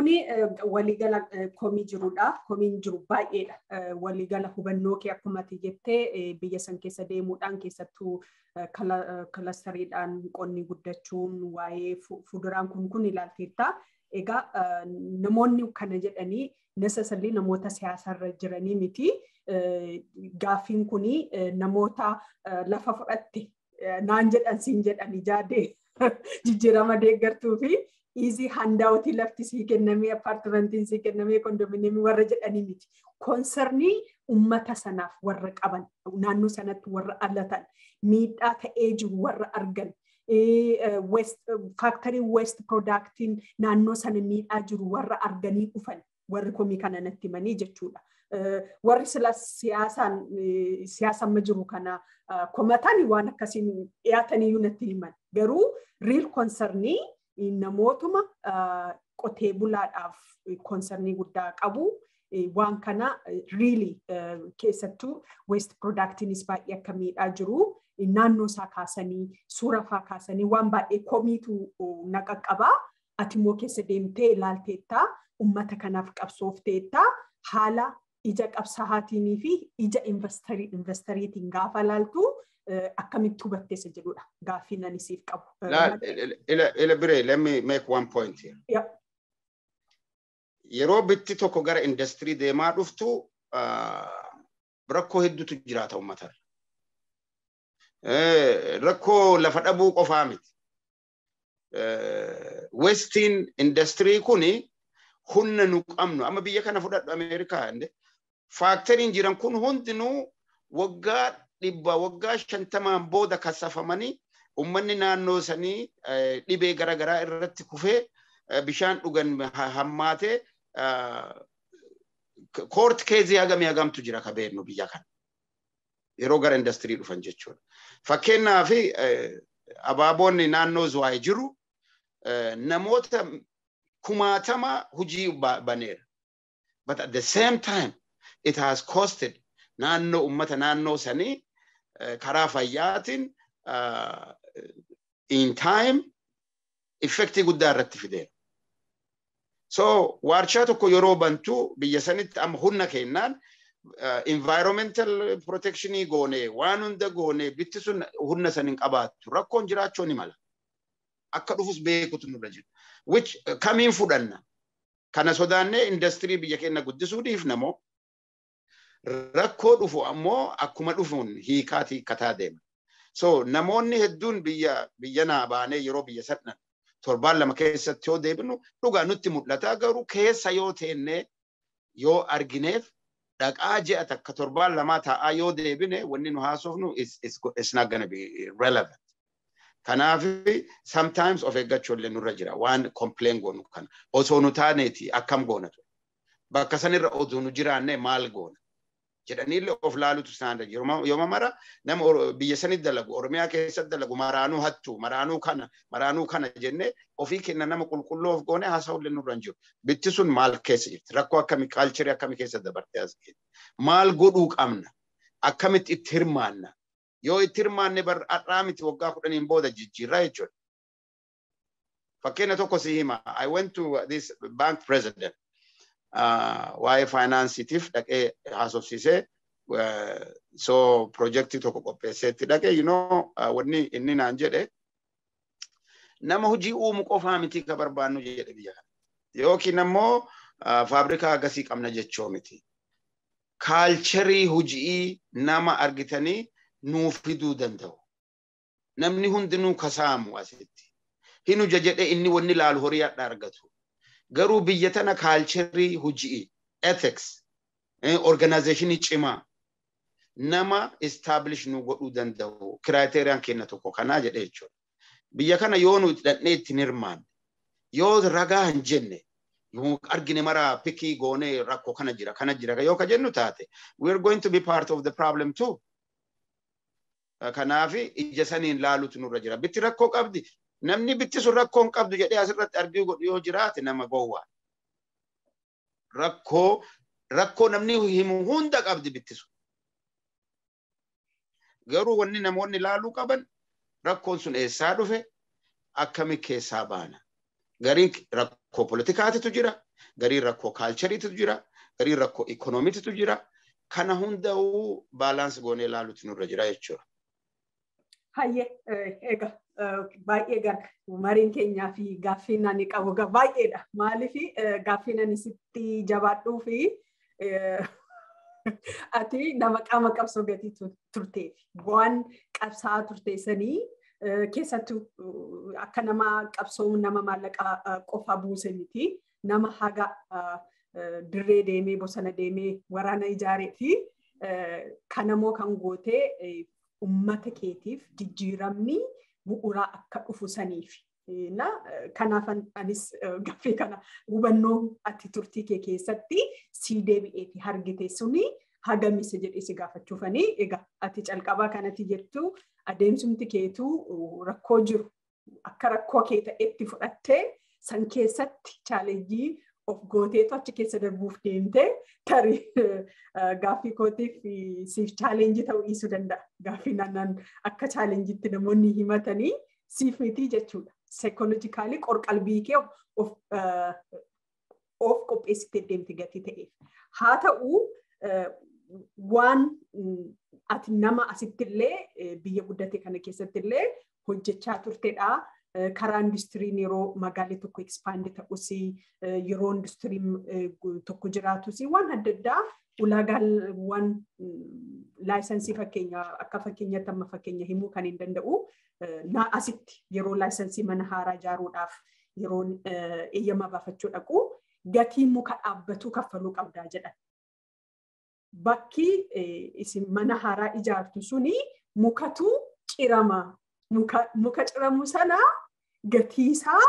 kuni waliigala komii jirudha. Komiin jiru baay'eedha. Waliigala hubannoo kee akkuma ati jettee biyya san keessa deemuudhaan keessattuu kilastariidhaan qonni guddachuun waa'ee fuduraan kun kun ilaalteetta. Egaa namoonni kana jedhanii necessarily namoota siyaasarra jiranii miti. Gaaffiin kuni namoota lafa fudhatte naan jedhan siin jedhani jaadee jijjiirama deeggartuu fi easy handaawutii lafti sii kennamee appaartimentiin sii kennamee kondominiyeemii warra jedhanii miti. Koonsernii uummata sanaaf warra qaban naannoo sanatti warra alatan miidhaa ta'ee jiru warra argan faaktarii west piroodaaktiin naannoo sana miidhaa jiru warra arganii dhufan warri komii kana natti himanii jechuudha. Warri sila siyaasaan siyaasa amma jiru kana komatan waan akkasiin dhiyaataniyyuu natti himan. Garuu riil koonsernii namootuma qotee bulaadhaaf koonsernii guddaa qabu. Waan kana riili keessattuu west piroodaaktiinis baay'ee akka miidhaa jiru. Naannoo isaa kaasanii suura faa kaasanii waan baay'ee komiitu na qaqqabaa. Ati immoo keessa deemtee ilaalteettaa uummata kanaaf qabsoofteettaa haala ija qabsaa'aatii fi ija investariitiin gaafa laaltu akkamitti hubatteessa jedhudha gaaffii ani siif qabu. Ila biree let me make one point here. Yep. Yeroo bitti tokko gara industirii deemaa dhuftu rakkoo hedduutu jiraata uummatarra. Rakkoo lafa dhabuu qofaa miti. Westiin industirii kuni humna nu qabnu amma biyya kana fudhadhu Ameerikaa faakteriin jiran kun hundinuu waggaa dhibba waggaa shantamaan booda kasafamanii ummanni naannoo sanii dhibee garaagaraa irratti kufee bishaan dhugan hammaatee koort keezii hagamii hagamtu jira ka beeknu biyya kana. Yeroo gara industirii dhufan jechuudha. Fakkeenyaaf abaaboonni naannoo Zuwaay jiru namoota kumaatama hujii baneera. But at the same time it has costed naannoo ummata naannoo sanii karaa fayyaatiin in time effektii guddaa irratti fideera. So waarshaa tokko yeroo bantu biyya sanitti amma humna kennaan environmental protectionii goonee waan hunda goonee bitti sun humna san hin qabaattu rakkoon jiraachuu ni mala. Akka dhufus beekutu nurra jira. Which kamiin fudhanna? Kana sodaannee industirii biyya keenya guddisuu dhiifna moo rakkoo dhufu ammoo akkuma dhufuun hiikaatii hiikkataa deema. So namoonni hedduun biyya biyya naa baanee yeroo biyya sadhan torbaan lama keessatti yoo deebinu dhugaa nutti mul'ata garuu keessa yoo teennee yoo argineef dhaqaa ji'a takka torbaan lamaa taa'aa yoo deebine wanni nu haasofnu is not gonna be relevant. Kanaaf sometimes of eeggachuu illee nurra jira waan complain goonu kana osoo nu taaneeti akkam goona ture. Bakka sanirra osoo nu jiraanne maal goona jedhaniillee of laalutu isaan yooma mara nama biyya sanitti dalagu Oromiyaa keessatti dalagu maraanuu hattu maraanuu kana maraanuu kana jennee ofii kenna nama qulqulluu of goone haasa'u illee nurra hin jiru. Bitti sun maal keessa jirti rakkoo akkamii kaalcharii akkamii keessa dabartee as maal godhuu qabna akkamitti itti hirmaanna yoo itti hirmaanne har'aa miti waggaa kudhaniin booda jijjiirraa jechuudha. Fakkeenya tokko si hima. I went to this bank president waa'ee faayinaansiitiif dhaqee haasofsiisee so projektii tokko qopheesseetti dhaqee you know wanni inni naan jedhe nama hojii uumu qofaa miti ka barbaannu jedhe biyya kana. Yookiin ammoo faabrikaa agasii qabna jechoo miti. Kaalcharii hojii nama argitanii nuuf fiduu danda'u. Namni hundinuu kasaamu asitti. Hin huja jedhee inni wanni laalu horii hadha argatu. Garuu biyya tana kaalcharii hojii, ethics, organizationii cimaa nama establish nu godhuu danda'u kiraateeriyaan kenna tokko kanaa jedhee jechuudha. Biyya kana yoo nu hidhannee ittiin hirmaanne yoo ragaa hin jenne yoo argine mara pikii goonee rakkoo kana jira kana jira yoo ka jennu taate we are going to be part of the problem too. Kanaaf ija saniin laalutu nurra jira. Bitti rakkoo qabdi. Namni bitti sun rakkoo hin qabdu jedhee asirratti arginu godhu yoo jiraate nama gowwaa. Rakkoo rakkoo namni himu hunda qabdi bitti sun. Garuu wanni namoonni laaluu qaban rakkoon sun eessaa dhufe akkami keessaa baana. Gariin rakkoo politikaatitu jira. gariin rakkoo kaalchariitu jira, gariin rakkoo ikoonomiitu jira. Kana hunda'uu baalaansi goonee ilaaluutu nurra jira jechuudha. Hayyee egaa baay'ee gara mariin keenyaa fi gaaffiin ani qabu baay'eedha. Maaliif gaaffiin ani sitti jabaadhuu fi ati nama qaama qabsoo gatii turteef waan qabsaa'aa turteessanii keessattuu akka nama qabsoo nama maallaqa qofa buuse miti nama haga dirree deemee bosona deemee waraana ijaaree fi kanammoo kan gootee ummata keetiif jijjiiramni bu'uuraa akka dhufu saniif. Na kanaaf anis gaffee kana hubannoo ati turtii kee keessatti sii deebi'eeti argite suni hagamise jedhee si gaafachuufanii egaa ati calqabaa kanatti jettu adeemsumti keetuu rakkoo jiru akka rakkoo kee ta'etti fudhattee san keessatti chaalenjii of gooteetu achi keessa darbuuf deemtee tarii gaaffii kootiif siif chaalenjii ta'uu dhiisuu danda'a. Gaaffii naannaan akka chaalenjiitti namoonni himatanii siif miti jechuudha. Saayikoolojikaalii qorqalbii kee of qopheessitee deemti gatii ta'eef. Haa ta'uu waan ati nama asitti illee biyya guddate kana keessatti illee hojjechaa turtedha. Karaa industiriin yeroo magaalli tokko ekspaandi ta'us yeroo industiriin tokko jiraatus waan adda addaa ulaagaawwan laayisensii fakkeenya akka fakkeenyaatti amma fakkeenya himuu kan hin danda'u asitti yeroo laayisensii mana haaraa ijaaruudhaaf yeroo eeyyama baafachuu dhaqu gatii muka dhaabbatuu kaffaluu qabdaa jedhan. Bakki isin mana haaraa ijaartu suni mukatu cirama. Muka ciramu sana gatiisaa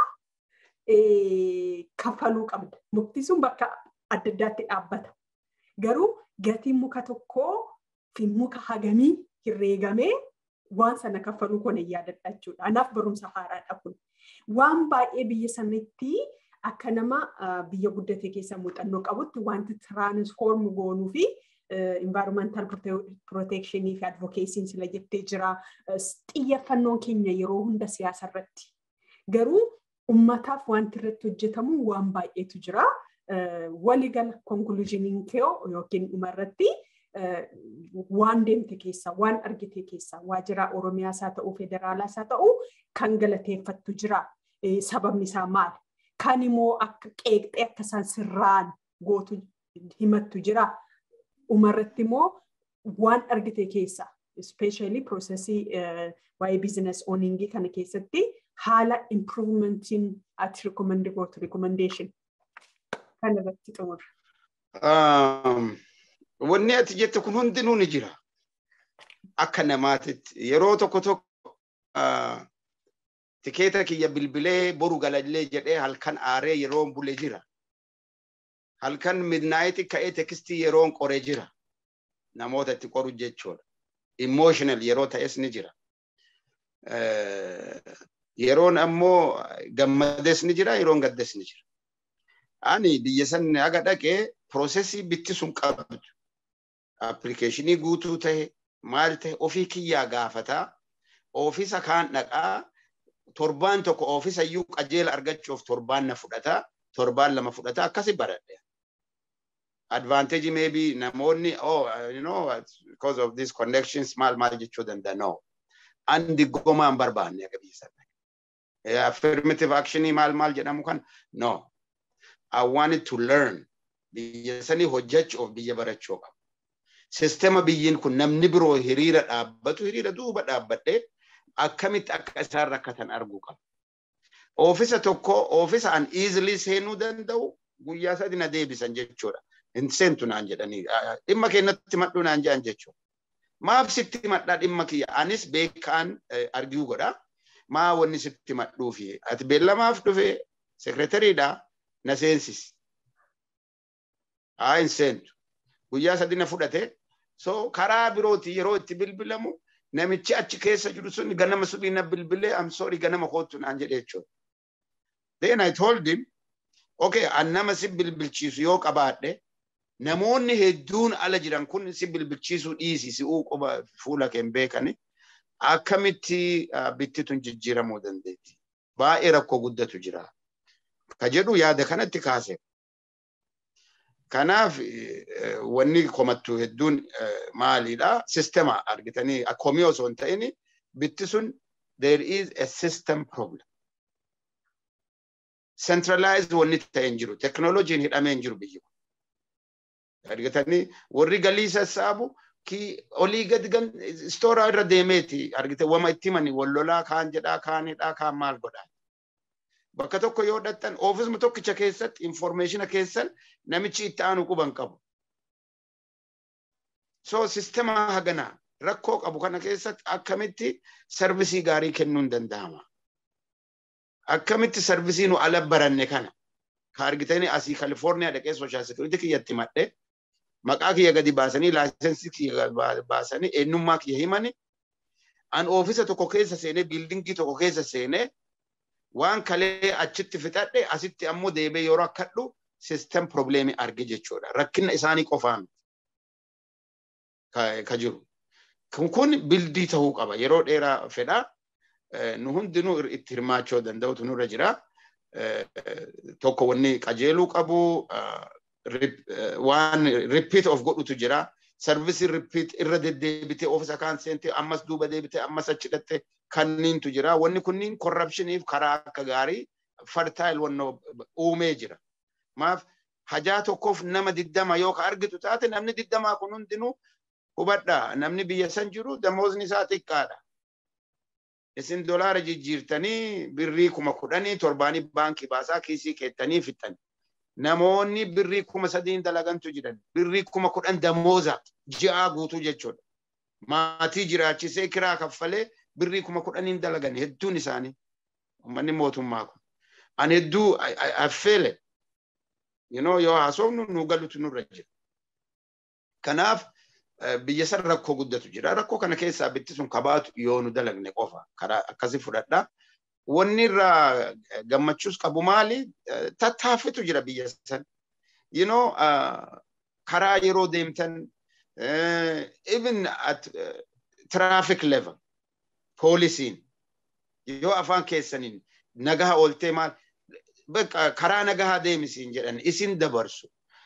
kaffaluu qabda. Mukti sun bakka adda addaatti dhaabbata. Garuu gatiin muka tokkoo fi muka hagamii herreegamee waan sana kaffaluu kun hin yaadadha jechuudha. Anaaf barumsa haaraadha kun. Waan baay'ee biyya sanitti akka nama biyya guddate keessa muuxannoo qabutti wanti tiraansfoorm goonuu fi environmental protection fi advocacy sila jettee jira. Xiyyeeffannoon keenya yeroo hunda siyaasa irratti. Garuu ummataaf wanti irratti hojjetamu waan baay'eetu jira. Waligala konkuluuziniin kee yookiin dhumarratti waan deemte keessa waan argite keessa waajjira Oromiyaas haa ta'u federaalaas haa ta'u kan galateeffattu jira. Sababni isaa maali? Kan immoo akka qeeqxee akka isaan sirraan gootu himattu jira. Dhumarratti immoo waan argite keessa especially processii waa'ee business owningii kana keessatti haala improvementiin ati recommend gootu recommendation kan irratti xumura. Wanni ati jette kun hundinuu ni jira. Akka namaatitti yeroo tokko tokko tikeeta kiyya bilbilee boru galallee jedhee halkan aaree yeroon bule jira. Halkan midnaayitii ka'ee tekstii yeroon qoree jira. Namoota itti qoru jechuudha. Emotional yeroo ta'es ni jira. Yeroon ammoo gammades ni jira, yeroon gaddes ni jira. Ani biyya sanni haga dhaqee piroosesii bitti sun qabdu. Appilikeeshinii guutuu ta'e maal ta'e ofii kiyyaa gaafataa oofisa kaan dhaqaa torbaan tokko oofisa iyyuu qajeela argachuuf torbaan na fudhataa torbaan lama fudhataa akkasi baradhe. Advantage maybe namoonni oh you know because of these connections maal maal jechuu danda'a no. Andi gomaan barbaanne akka biyya sana. Affirmative actionii maal maal jedhamu kan no. I wanted to learn biyya sanii hojjechuuf biyya barachuu qaba. Sistema biyyiin kun namni biroo hiriira dhaabbatu hiriira duuba dhaabbadhee akkamitti akka isaan rakkatan arguu qaba. Oofisa tokko oofisa an easily seenuu danda'u guyyaa sadi na deebisan jechuudha. Hin seentu naan jedhanii dhimma keenyatti madhuu naan jedhan jechuudha. Maaf sitti madhaa dhimma kiyya anis beekaan arguu godha. Maa wanni sitti madhuufi ati beellamaaf dhufe sekretariidha na seensisi. Haa hin seentu. Guyyaa sadi na fudhate. So karaa birooti yeroo itti bilbilamu namichi achi keessa jiru sun ganama sunii na bilbilee am sorry ganama kootu naan jedhe jechuudha. Then I told him, okay, an nama si bilbilchiisu yoo qabaadhe namoonni hedduun ala jiran kun si bilbilchiisuu dhiisi si quba fuula kee beekani akkamitti bittituun jijjiiramuu dandeetti. Baay'ee rakkoo guddatu jira. Ka jedhu yaada kanatti kaase. Kanaaf wanni komattu hedduun maalidha? Sistema argitanii komii osoo hin ta'in bitti sun there is a system problem. Centralized wanni ta'e hin jiru. Teknooloojiin hidhamee hin jiru biyyi kun. Argitanii warri galii sassaabu ki olii gad gan istooraa irra deemeeti argite wama itti himani wallolaa kaan jedhaa kaan hidhaa kaan maal godhaa. Bakka tokko yoo dhattan oofisuma tokkicha keessatti informeeshina keessan namichi itti aanu quban qabu. So sistemaa haganaa rakkoo qabu kana keessatti akkamitti sarvisii gaarii kennuun danda'ama. Akkamitti sarvisii nu ala baranne kana ka argitanii asii Kalifoorniyaa dhaqee sooshaal sekiriitii kiyyatti madhee maqaa kiyya gadi baasanii laayisensii kiyya baasanii eenyummaa kiyya himani an oofisa tokko keessa seenee biildingii tokko keessa seenee waan kalee achitti fixadhe asitti ammoo deebee yeroo akkadhu sistem probleemii arge jechuudha. Rakkina isaanii qofaan ka jiru. Kun bildii ta'uu qaba. Yeroo dheeraa fedha. Nu hundinuu itti hirmaachuu danda'utu nurra jira. Tokko wanni qajeeluu qabu waan repeat of godhutu jira. Sarvisii repeat irra deddeebitee oofisa kaan seentee ammas duuba deebitee ammas achi dhattee kanniintu jira. Wanni kunniin korrapshiniif karaa akka gaarii fartaayil wannoo uumee jira. Maaf hajaa tokkoof nama diddama yoo ka argitu taate namni diddamaa kun hundinuu hubadha. Namni biyya san jiru damoosni isaa xiqqaadha. Isin dolaara jijjiirtanii birrii kuma kudhanii torbaanii baankii baasaa kiisii keettanii fixxan. Namoonni birrii kuma sadiin dalagantu jiran. Birrii kuma kudhan damooza ji'aa guutuu jechuudha. Maatii jiraachisee kiraa kaffalee birrii kuma kudhaniin dalagan hedduun isaanii uummanni mootummaa kun. Ani hedduu affeele yoo haasofnu nu galutu nurra jira. Kanaaf biyya san rakkoo guddatu jira. Rakkoo kana keessaa bitti sun kabaatu yoo nu dalagne qofa karaa akkasii fudhadha. Wanni irraa gammachuus qabu maali? Tattaaffitu jira biyya san. You know, karaa yeroo deemtan even at traffic level poolisiin yoo afaan keessaniin nagaha ooltee maal karaa nagahaa deemisiin jedhan isin dabarsu.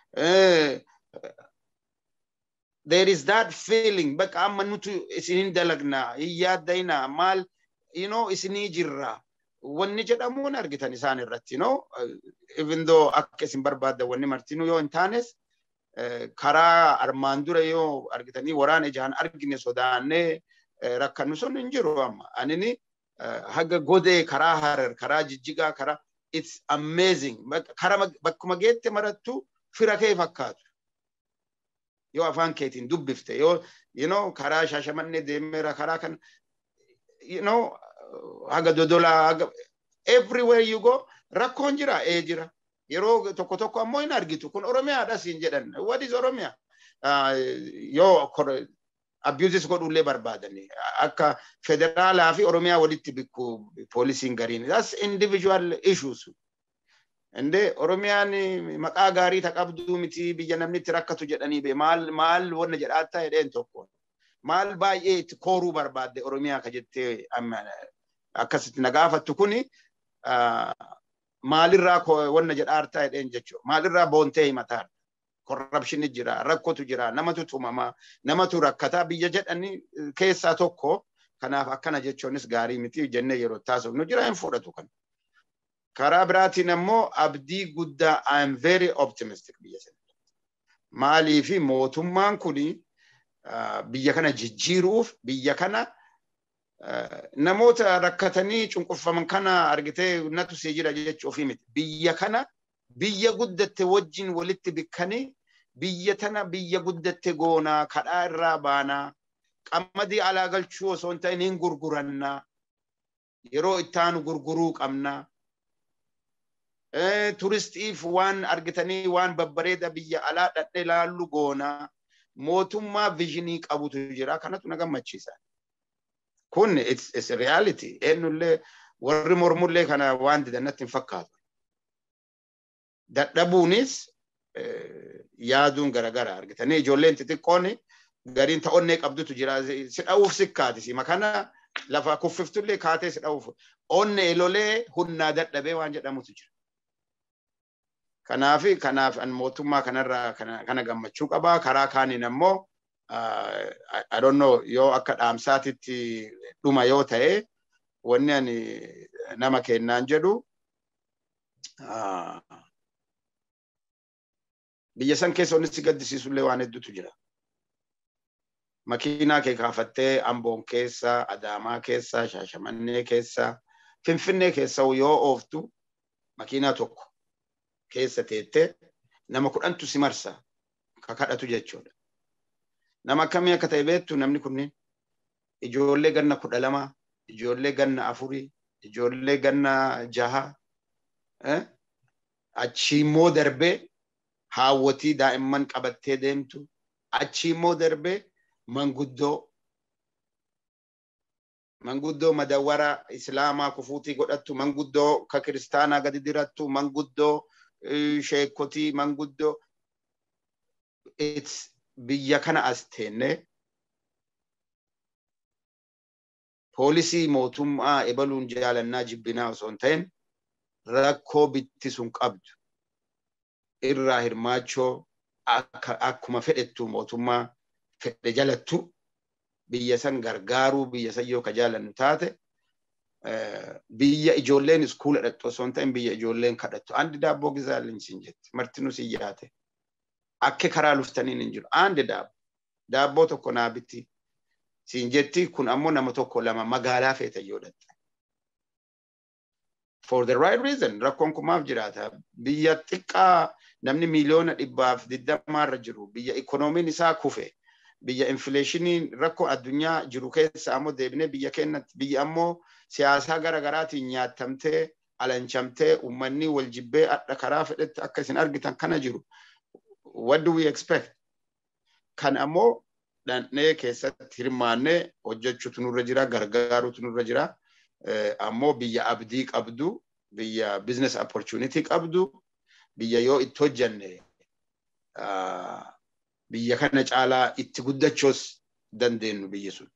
There is that feeling bakka amma nutu isinin dalagna hin yaaddayna maal you know isinii jirra wanni jedhamuun argitan isaan irratti you know even though akka isin barbaadda wanni martinuu yoo hin taanes karaa armaan dura yoo argitanii waraana ijaan argine sodaannee rakkannu sun hin jiru amma anini haga godee karaa harar karaa jijjigaa karaa it's amazing kara bakkuma geette marattu fira kee fakkaatu yoo afaan keetiin dubbifte yoo you know karaa shaashamannee deemeera karaa kan you know haga dodolaa haga everywhere you go rakkoon jira ee jira yeroo tokko tokko ammoo hin argitu kun oromiyaadha siin jedhan what is oromiyaa yoo abuses godhullee barbaadani akka federaalaa fi oromiyaa walitti bikku poolisiin gariin that's individual issues inde oromiyaan maqaa gaarii ta qabduu miti biyya namni itti rakkatu jedhanii be maal maal wanna jedhaattaa jedheen tokko maal baay'ee itti kooruu barbaadde oromiyaa ka jettee akkasitti na gaafattu kuni maalirraa wanna jedhaartaa jedheen jechuudha maalirraa boontee himataarra korrapshini jira rakkotu jira namatu tumamaa namatu rakkataa biyya jedhanii keessaa tokko kanaaf akkana jechuunis gaarii miti jennee yeroo taasifnu jira hin fudhatu kan. Karaa biraatiin ammoo abdii guddaa I am very optimistic biyya sana. Maalii fi mootummaan kuni biyya kana jijjiiruuf biyya kana namoota rakkatanii cunqurfaman kana argitee natu see jira jechuu ofii miti. Biyya kana biyya guddatte wajjin walitti bikkanii biyya tana biyya guddatte goonaa kadhaa irraa baanaa qamadii alaa galchuu osoo hin ta'in hin gurgurannaa yeroo ittaanu gurguruu qabnaa. Turistiif waan argitanii waan babbareeda biyya alaa dhadhee laallu goonaa mootummaa viizhinii qabutu jira kanatu na gammachiisa. Kun it's reality eenyullee warri mormullee kana waan didannatti hin fakkaatu. dadhabuunis yaaduun garagara argitanii ijoolleen xixiqqoon gariin ta'onnee qabdutu jira si dha'uuf sikkaati sima kana lafa kuffiftullee kaatee si dha'uuf onne elolee hunnaa dadhabee waan jedhamutu jira. Kanaaf kanaaf mootummaa kanarraa kana gammachuu qabaa. Karaa kaaniin ammoo I don't know yoo akka dhaamsaatitti dhuma yoo ta'e wanni ani nama kennaan jedhu biyya san keessa wanni si gaddisiisullee waan hedduutu jira. Makiinaa kee kaafattee Amboon keessa, Adaamaa keessa, Shaashamannee keessa, Finfinnee keessa yoo ooftu makiinaa tokko keessa teettee nama kudhantu si marsa kakadhatu jechuudha. Nama akkamii akka ta'e beektu namni kunneen ijoollee ganna kudha lama, ijoollee ganna afurii, ijoollee ganna jaha, achi immoo darbee haawwatii daa'imman qabattee deemtu, achi immoo darbee manguddoo manguddoo madawwara islaamaa kufuutii godhattu manguddoo ka kiristaanaa gadi dirattu manguddoo sheekotii manguddoo biyya kana as teenne poolisii mootummaa ebaluun jaalannaa jibbinaa osoo hin ta'in rakkoo bitti sun qabdu irraa hirmaachoo akkuma fedhettu mootummaa fedhe jalattu biyya san gargaaruu biyya san yoo ka jaalannu taate biyya ijoolleen iskuula dhaqxu osoo hin ta'in biyya ijoolleen kadhattu andi daabboo gizaalin siin jetti martinuu siin yaate akka karaa luftaniin hin jiru andi daabbo daabboo tokko naa bitti siin jetti kun ammoo nama tokko lama magaalaa feeta yoo dhatte. For the right reason rakkoon kun maaf jiraata biyya xiqqaa namni miiliyoona dhibbaaf digdamaarra jiru biyya ikoonomiin isaa kufe biyya infileeshiniin rakkoo addunyaa jiru keessa ammoo deebinee biyya keenyatti biyya ammoo siyaasaa gara garaatiin nyaattamtee alanchamtee uummanni wal jibbee adda karaa fedhetti akka isin argitan kana jiru. What do we expect? Kan ammoo dhandhee keessatti hirmaannee hojjechuutu nurra jira gargaaruutu nurra jira. Ammoo biyya abdii qabdu biyya business opportunity qabdu biyya yoo itti hojjanne biyya kana caalaa itti guddachuus dandeenyu biyyi sun.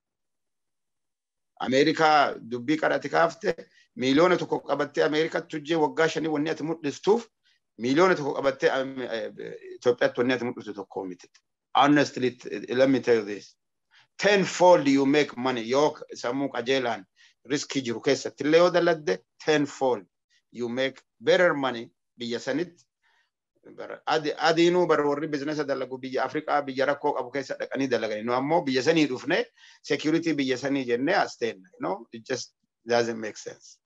Ameerikaa dubbii qaraati kaafte miiliyoona tokko qabattee Ameerikaatti hojjee waggaa shanii wanni ati mul'istuuf miiliyoona tokko qabattee Itoophiyaatti wanni ati mul'istu tokko miti. Honestly, let me tell you this. Tenfold you make money yoo sammuu qajeelaan riskii jiru keessatti illee yoo daladde tenfold you make better money biyya sanitti adiinuu bara warri bizinesa dalagu biyya Afrikaa biyya rakkoo qabu keessa dhaqanii dalagani. Nu ammoo biyya sanii dhufne security biyya sanii jennee as teenna. No, it just doesn't make sense.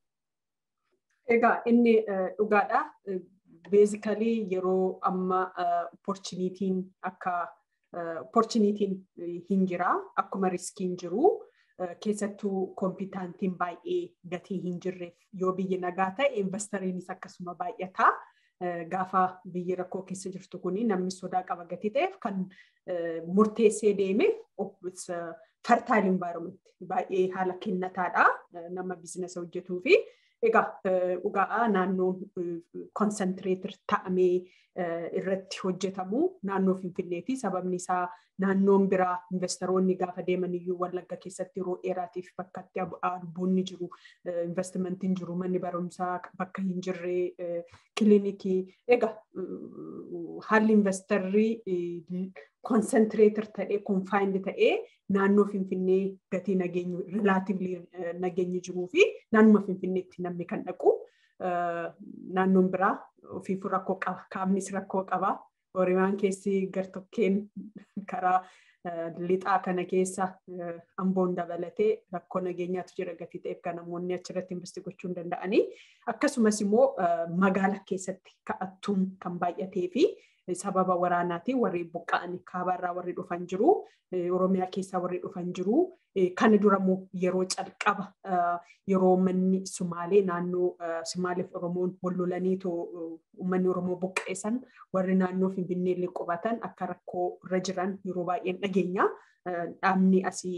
Egaa inni dhugaadha. Basically yeroo amma opportunitiin akka opportunitiin hin jira akkuma riskiin jiru. keessattuu kompiitaantiin baay'ee gatii hin jirreef yoo biyyi nagaa ta'e investariinis akkasuma baay'ata. Gaafa biyyi rakkoo keessa jirtu kuni namni sodaa qaba gatii ta'eef kan murteessee deeme fertile environment baay'ee haala kennataadha nama biizinasa hojjetuu fi egaa dhugaa naannoon konsantireetir ta'amee irratti hojjetamu naannoo Finfinneeti. Sababni isaa naannoon biraa investoroonni gaafa deeman iyyuu wallagga keessatti yeroo dheeraatiif bakka itti albuunni jiru, investimentiin jiru, manni barumsaa bakka hin jirre, kilinikii. Egaa haalli investarrii konsantireetir ta'ee, konfaayindi ta'ee naannoo Finfinnee gatii nageenyu, rilaativlii nageenyi jiruu fi naannuma Finfinneetti namni kan dhaqu. naannoon biraa ofiifuu rakkoo qaba. Kaabnis rakkoo qaba. Horimaan keessi gartokkeen karaa lixaa kana keessa amboon dabalatee rakkoo nageenyaatu jira gatii ta'eef kan namoonni achirratti investi gochuu hin danda'anii. Akkasumas immoo magaala keessatti ka'attuun kan baay'atee fi sababa waraanaatiin warri buqqa'anii kaabaarraa warri dhufan jiru. Oromiyaa keessaa warri dhufan jiru. Kana durammoo yeroo calqaba yeroo manni Sumaalee naannoo Sumaaleef Oromoon wal lolanii uummanni Oromoo buqqeessan warri naannoo Finfinneellee qubatan akka rakkoo irra jiran yeroo baay'een dhageenya. Dhaabni asii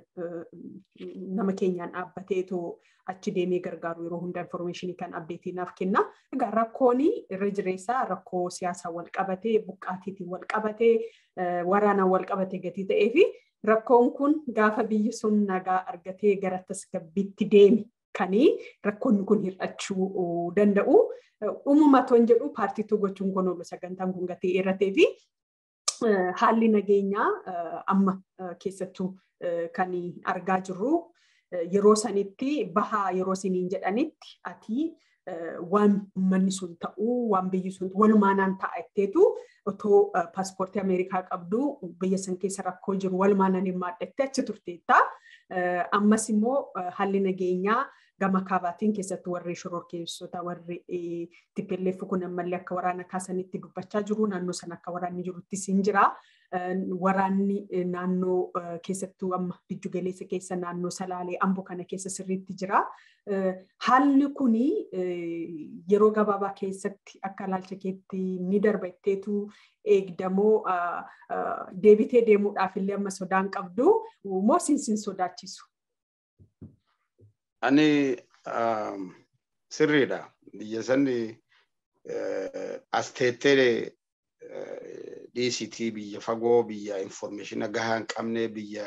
nama keenyaan dhaabbateetoo achi deemee gargaaru yeroo hunda informeeshinii kan abdeetiinaaf kenna. Egaa rakkoon irra jireessaa rakkoo siyaasaa wal qabatee buqqaatiitiin wal qabatee waraanaan wal qabatee gatii ta'ee fi rakkoon kun gaafa biyyi sun nagaa argatee gara tasgabbiitti deeme kanii rakkoonni kun hir'achuu danda'u. Uumama toon jedhu paartiituu gochuun kun oolu sagantaan kun gatee irratee fi haalli nageenyaa amma keessattuu kan argaa jirru yeroo sanitti bahaa yeroo isiniin jedhanitti ati waan manni sun ta'uu waan biyyi sun walumaanaan ta'a jetteetu otoo paaspoortii Ameerikaa qabdu biyya san keessa rakkoo jiru walumaanaan hirmaadhattee achi turteetta. Ammas immoo haalli nageenyaa gama kaabaatiin keessattuu warri shororkeessota warri TPLF kun ammallee akka waraana kaasanitti dubbachaa jiru naannoo sana akka waraanni jiruttis hin jira. Waraanni naannoo keessattuu amma giddu galeessa keessa naannoo Salaalee Amboo kana keessa sirriitti jira. Haalli kuni yeroo gabaabaa keessatti akka ilaalcha keetti ni darba jetteetu eegdamoo deebitee deemuudhaaf illee amma sodaan qabdu moo sinsin sodaachisu? Ani sirriidha. Biyya sanni as teettee dhiisitii biyya fagoo biyya informeeshina gahaa hin qabne biyya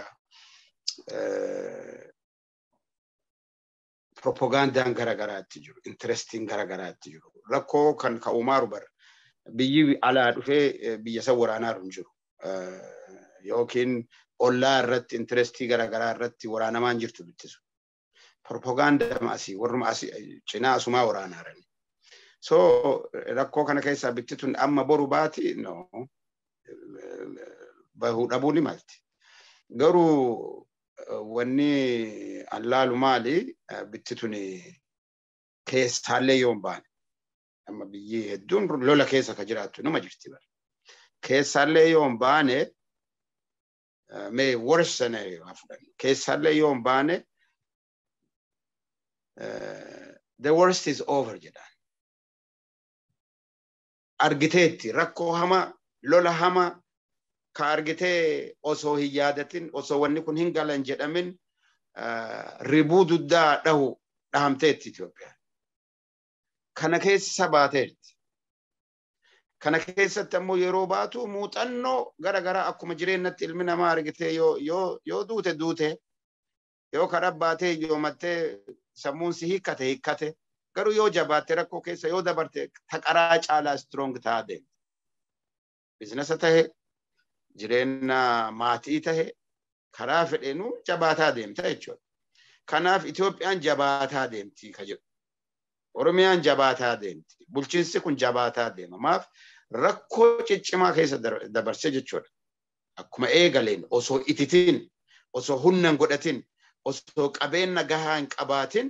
propagandaan garagaraatti jiru interestiin garagaraatti jiru rakkoo kan ka'umaaru bara biyyi alaa dhufee biyya san waraanaaru hin jiru yookiin ollaa irratti interestii garagaraa irratti waraanamaan jirtu bittisu propaganda asii warruma asii cinaa asumaa waraanaarani so rakkoo kana keessaa bittituun amma boru baati no bahuu dhabuu ni malti garuu wanni allaalu maali bittituun keessaallee yoo hin baane amma biyyi hedduun lola keessa ka jiraattu nama jirti bara keessaallee yoo hin baane mee worst scenario haa fudhannu keessaallee yoo hin baane the worst is over jedhaan argiteetti rakkoo hama lola hama ka argitee osoo hin yaadatin osoo wanni kun hin galan jedhamin ribuu duddaa dhahu dhahamteetti Itoophiyaan. Kana keessa baateetti. Kana keessatti ammoo yeroo baatu muuxannoo gara garaa akkuma jireenyatti ilmi namaa argitee yoo duute duute yoo karaa baatee yoomattee sammuun si hiikkate hiikkate garuu yoo jabaatte rakkoo keessa yoo dabarte taqaraa caalaa strong ta'aa deemte. Bizinesa tahe jireenya maatii tahe karaa fedheenuu jabaataa deemta jechuudha. Kanaaf Itoophiyaan jabaataa deemti ka jedhu. Oromiyaan jabaataa deemti. Bulchiinsi kun jabaataa deema. Maaf rakkoo ciccimaa keessa dabarse jechuudha. Akkuma eegaleen osoo ititiin, osoo humna hin godhatin, osoo qabeenya gahaa hin qabaatin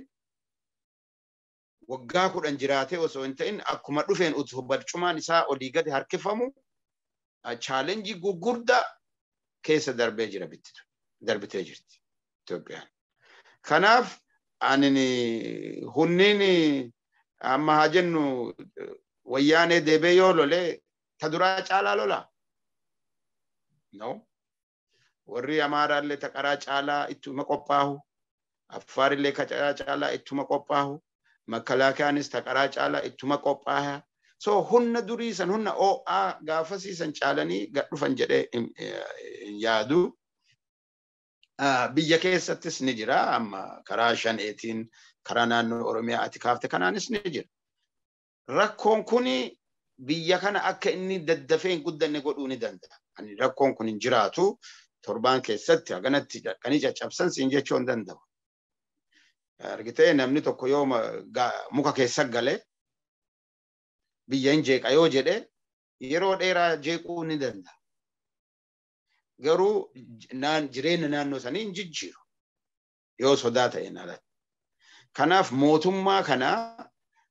waggaa kudhan jiraatee osoo hin ta'in akkuma dhufeen utuu barcumaan isaa olii gadi harkifamu chaalenjii gugurdaa keessa darbee jira bittitu darbitee jirti Itoophiyaan. Kanaaf ani hunniin amma haa jennu wayyaanee deebee yoo lolee ta duraa caalaa lolaa. No. Warri Amaaraallee ta qaraa caalaa ittuma qophaahu. Affaarillee ka qaraa caalaa ittuma qophaahu. Makkalaakaanis ta qaraa caalaa ittuma qophaaha. So humna durii san humna OA gaafasii san caalanii gad dhufan jedhee hin yaadu. Biyya keessattis ni jira amma karaa shaneetiin karaa naannoo Oromiyaa ati kaafte kanaanis ni jira. Rakkoon kuni biyya kana akka inni daddafee hin guddanne godhuu ni danda'a. Ani rakkoon kun hin jiraatu torbaan keessatti haganatti dhaqanii caccabsan siin jechuu hin danda'u. Argitee namni tokko yoo muka keessa gale biyya hin jeeqa yoo jedhe yeroo dheeraa jeequu ni danda'a. Garuu jireenya naannoo sanii hin jijjiiru yoo sodaa ta'een alatti. Kanaaf mootummaa kanaa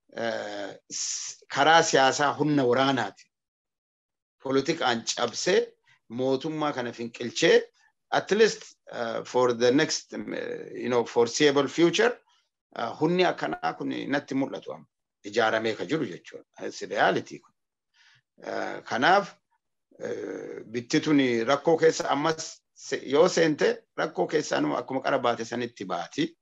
karaa siyaasaa humna waraanaati. Poolitikaan cabsee mootummaa kana finqilchee at least uh, for the next um, you know foreseeable future uh, humni akkanaa kun natti mul'atu amma ijaaramee ka jiru jechuudha. It's reality kun. Uh, kanaaf bittituun rakkoo keessa ammas yoo seente rakkoo keessaanuma akkuma qara baate sanitti baati.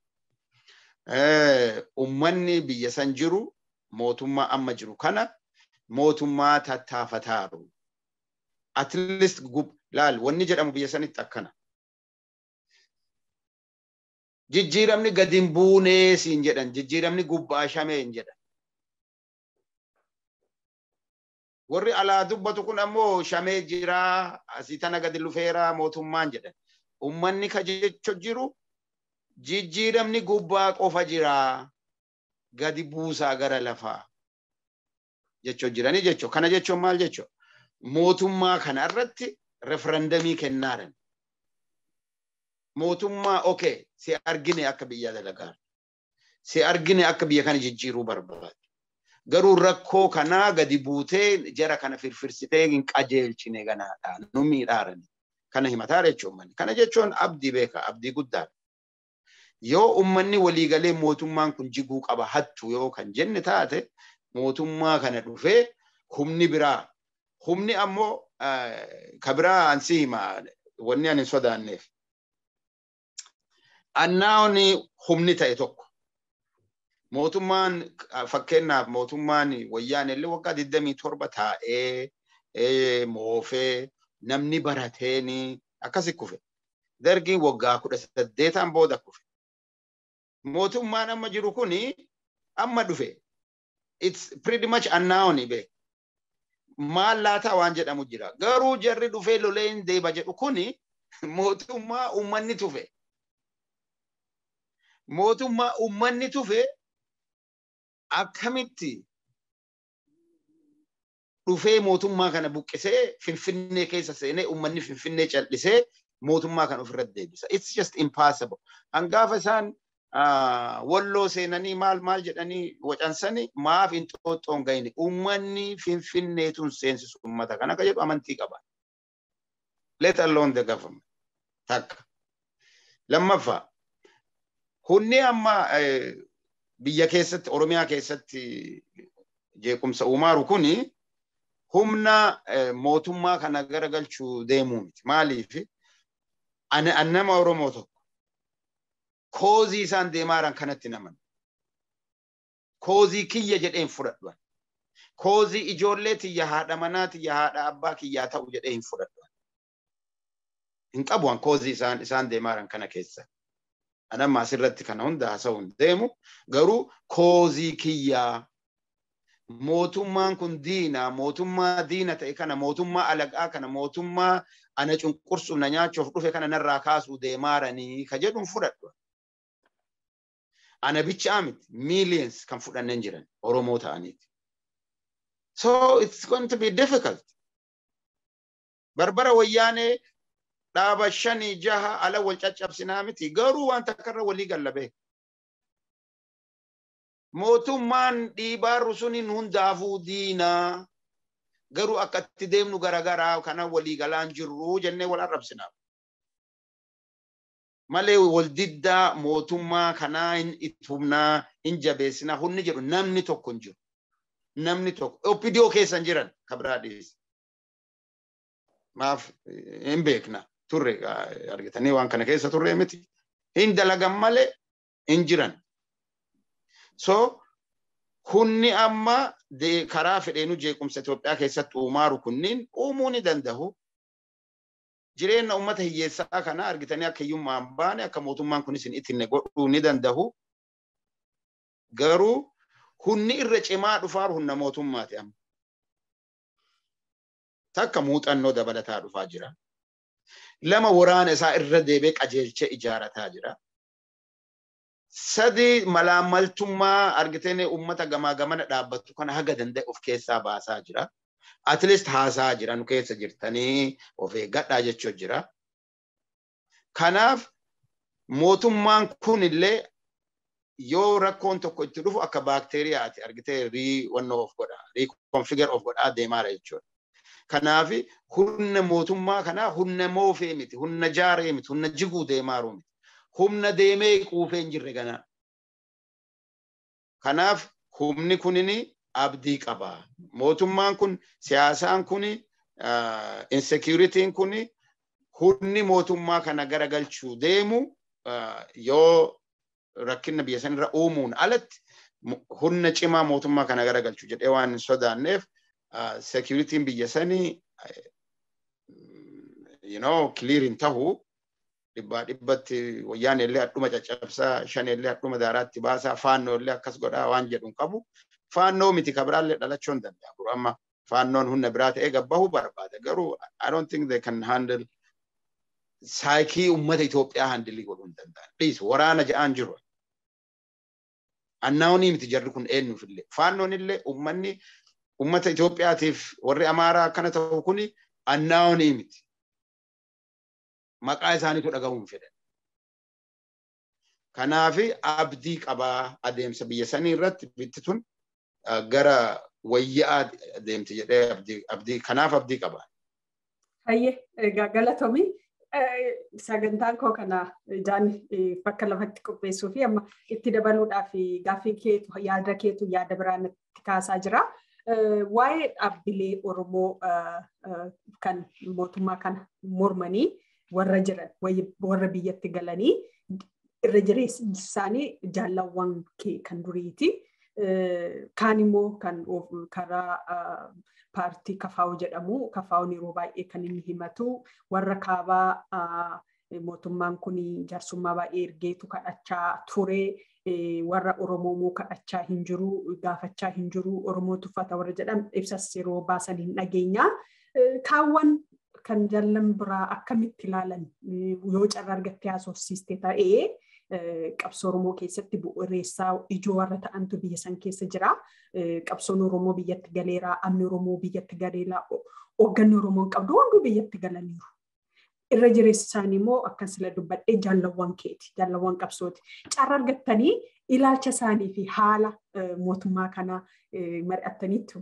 Ummanni biyya san jiru mootummaa amma jiru kana mootummaa tattaafataaru. At least laal wanni jedhamu biyya sanitti akkana. Jijjiiramni gadi hin buunee siin jedhan jijjiiramni gubbaa shamee hin jedhan. Warri alaa dubbatu kun ammoo shamee jiraa asii tana gadi lufeeraa mootummaan jedhan. Uummanni ka jecha jiru jijjiiramni gubbaa qofa jiraa gadi buusaa gara lafaa jechuu jiranii jechuu kana jechuun maal jechuu mootummaa kana irratti referendamii kennaadhan. Mootummaa okee si argine akka biyya dalagaa si argine akka biyya kana jijjiiruu barbaadu. Garuu rakkoo kanaa gadi buutee jara kana firfirsitee hin qajeelchine ganaadha nu miidhaarani. Kana himataa jechuun kana jechuun abdii beeka abdii guddaadha. Yoo uummanni waliigalee mootummaan kun jiguu qaba hattu yoo kan jenne taate mootummaa kana dhufee humni biraa humni ammoo ka biraa ansi hima wanni ani sodaanneef. Annaawni humni ta'e tokko mootummaan fakkeenyaaf mootummaan wayyaan illee waggaa 27 taa'ee moofee namni barateeni akkasi kufe. Dargiin waggaa kudha saddeetaan booda kufe. Mootummaan amma jiru kuni amma dhufe. It's pretty much unknown be. Maal laataa waan jedhamu jira. Garuu jarri dhufee loleen deeba jedhu kuni mootummaa uummanni tufe. Mootummaa uummanni tufe akkamitti dhufee mootummaa kana buqqisee finfinnee keessa seenee uummanni finfinnee callisee mootummaa kana ofirratti deebisa. It's just impossible. Hangaafa isaan walloo seenanii maal maal jedhanii wacansanii maaf hin xooxxoon gahine uummanni finfinneetun seensisu uummata kana akka jedhu amantii qaba. Let alone the government. Takka. Lammaffaa. Hunni amma biyya keessatti Oromiyaa keessatti jeequmsa uumaaru kuni humna mootummaa kana garagalchuu deemuu miti. Maaliif? Ani nama Oromoo tokko koozii isaan deemaaran kanatti naman. Koozii kiyya jedheen fudhadhuan. Koozii ijoollee tiyya haadha manaa tiyya haadha abbaa kiyyaa ta'u jedhee hin fudhadhuan. Hin qabuan koozii isaan isaan deemaaran kana keessa. Anamma asirratti kana hunda haasa'u hin deemu garuu koozii kiyyaa mootummaan kun diina mootummaa diina ta'e kana mootummaa alagaa kana mootummaa ana cunqursuuf na nyaachuuf dhufe kana narraa kaasuu deemaaranii ka jedhuun fudhadhu. Ana bichaa miti millions kan fudhanneen jiran Oromoo ta'aniiti. So it's going to be difficult. Barbara wayyaanee dhaaba shanii jaha ala wal caccabsinaa miti garuu waan takkarra walii gallabee. mootummaan dhiibaarru suniin hundaafuu diinaa garuu akka itti deemnu garagaraa kana walii galaan jirru jennee wal arrabsinaaf. Malee wal diddaa mootummaa kanaa hin itumnaa hin jabeessinaa hunni jedhu namni tokko hin jiru. Namni tokko oppidiyoo keessa hin jiran kabiraa dhiyeessa. Maaf hin beekna turre argitanii waan kana keessa turre miti. Hin dalagan malee hin jiran. So kunni amma karaa fedheenu jeequmsa Itoophiyaa keessatti uumaaru kunniin uumuu ni danda'u. Jireenya uummata hiyyeessaa kana argitanii akka hiyyummaan baane akka mootummaan kunis hin ittinne godhuu ni danda'u. Garuu hunni irra cimaa dhufaaru humna mootummaati amma. Takka muuxannoo dabalataa dhufaa jira. Lama waraana isaa irra deebee qajeelchee ijaarataa jira. sadi malaammaltummaa argitee uummata gamaa gamana dhaabbattu kana haga danda'e of keessaa baasaa jira. At least haasaa jira nu keessa jirtanii of eeggadhaa jechuu jira. Kanaaf mootummaan kun illee yoo rakkoon tokko itti dhufu akka baakteeriyaati argitee rii wannoo of godha rii konfigar of godhaa deemaara jechuudha. Kanaaf humna mootummaa kanaa humna moofee miti humna jaaree miti humna jiguu deemaaru miti. humna deemee quufee hin jirre ganaa. Kanaaf humni kunini abdii qaba. Mootummaan kun siyaasaan kuni insecuritiin kuni humni mootummaa kana garagalchuu deemu yoo rakkina biyya sanirra uumuun alatti humna cimaa mootummaa kana garagalchuu jedhee waan hin sodaanneef securitiin biyya sanii you know clear hin tahu dhibbaa dhibbatti wayyaan illee hadhuma caccabsaa shan illee hadhuma daaraatti baasaa faannoo illee akkas godhaa waan jedhu hin qabu. Faannoo miti kabiraallee dhalachuu hin danda'a. Amma faannoon humna biraa ta'ee gabbahuu barbaada. Garuu I don't think they can handle saayikii uummata Itoophiyaa handilii godhuu hin danda'an. Dhiisu waraana ja'aan jiru. Annaawunii miti jarri kun eenyuuf illee. Faannoon illee uummanni uummata Itoophiyaatiif warri Amaaraa akkana ta'u kuni annaawunii miti. Maqaa isaaniitu dhagahuun fedhan. Kanaaf abdii qabaa adeemsa biyya sanii irratti bitti tun gara wayyaa adeemti jedhee abdii kanaaf abdii qabaa. Hayyee galatoomii sagantaan koo kana ijaan bakka lafatti qopheessuu fi amma itti dabaluudhaaf gaaffii keetu yaada keetu yaada biraan itti kaasaa jira. Waa'ee dhaabbilee Oromoo kan mootummaa kana mormanii warra jiran warra biyyatti galanii irra jireessi isaanii jaalawwan kee kan duriiti. Kaan immoo kan karaa paartii kafaa'u jedhamu kafaa'uun yeroo baay'ee kan inni himatu warra kaabaa mootummaan kun jaarsummaa baay'ee ergeetu kadhachaa ture warra Oromoo kadhachaa hin jiru gaafachaa hin jiru Oromoo tuffata warra jedhan ibsas yeroo baasan hin dhageenya. Kaawwan kan jallan biraa akkamitti ilaalan yoo carraa argattee haasofsiiste ta'ee qabsoo Oromoo keessatti bu'uureessaa ijoo warra ta'antu biyya san keessa jira. Qabsoon Oromoo biyyatti galeeraa, amni Oromoo biyyatti galeeraa, hoogganni Oromoo qabdu hunduu biyyatti galaniiru. Irra jireessi isaanii immoo akkan sila dubbadhee jaalawwan keeti, jaalawwan qabsooti. Carraa argattanii ilaalcha isaanii fi haala mootummaa kanaa mari'attaniitu.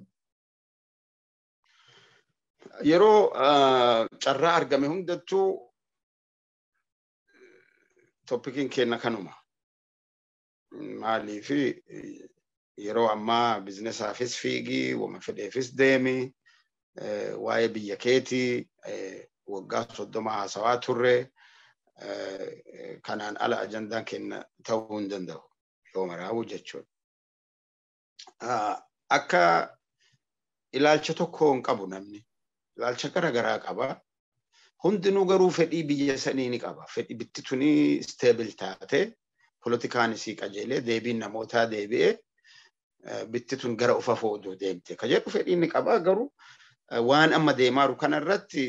Yeroo carraa argame hundattuu toppikiin kenna kanuma. Maaliif yeroo ammaa bizinesaafis fiigii, wama fedheefis deemi, waa'ee biyya keetii waggaa soddoma haasawaa turre kanaan ala ajandaan kenna ta'uu hin danda'u yoo maraa'u jechuudha. Akka ilaalcha tokko hin qabu namni. Ilaalcha garaagaraa qaba. hundinuu garuu fedhii biyya sanii ni qaba. Fedhii bitti tuni isteebil taate politikaanis qajeelee deebiin namootaa deebi'ee bitti tun gara ufa fooduu deemte. Ka jedhu fedhii ni qaba garuu waan amma deemaa jiru kanarratti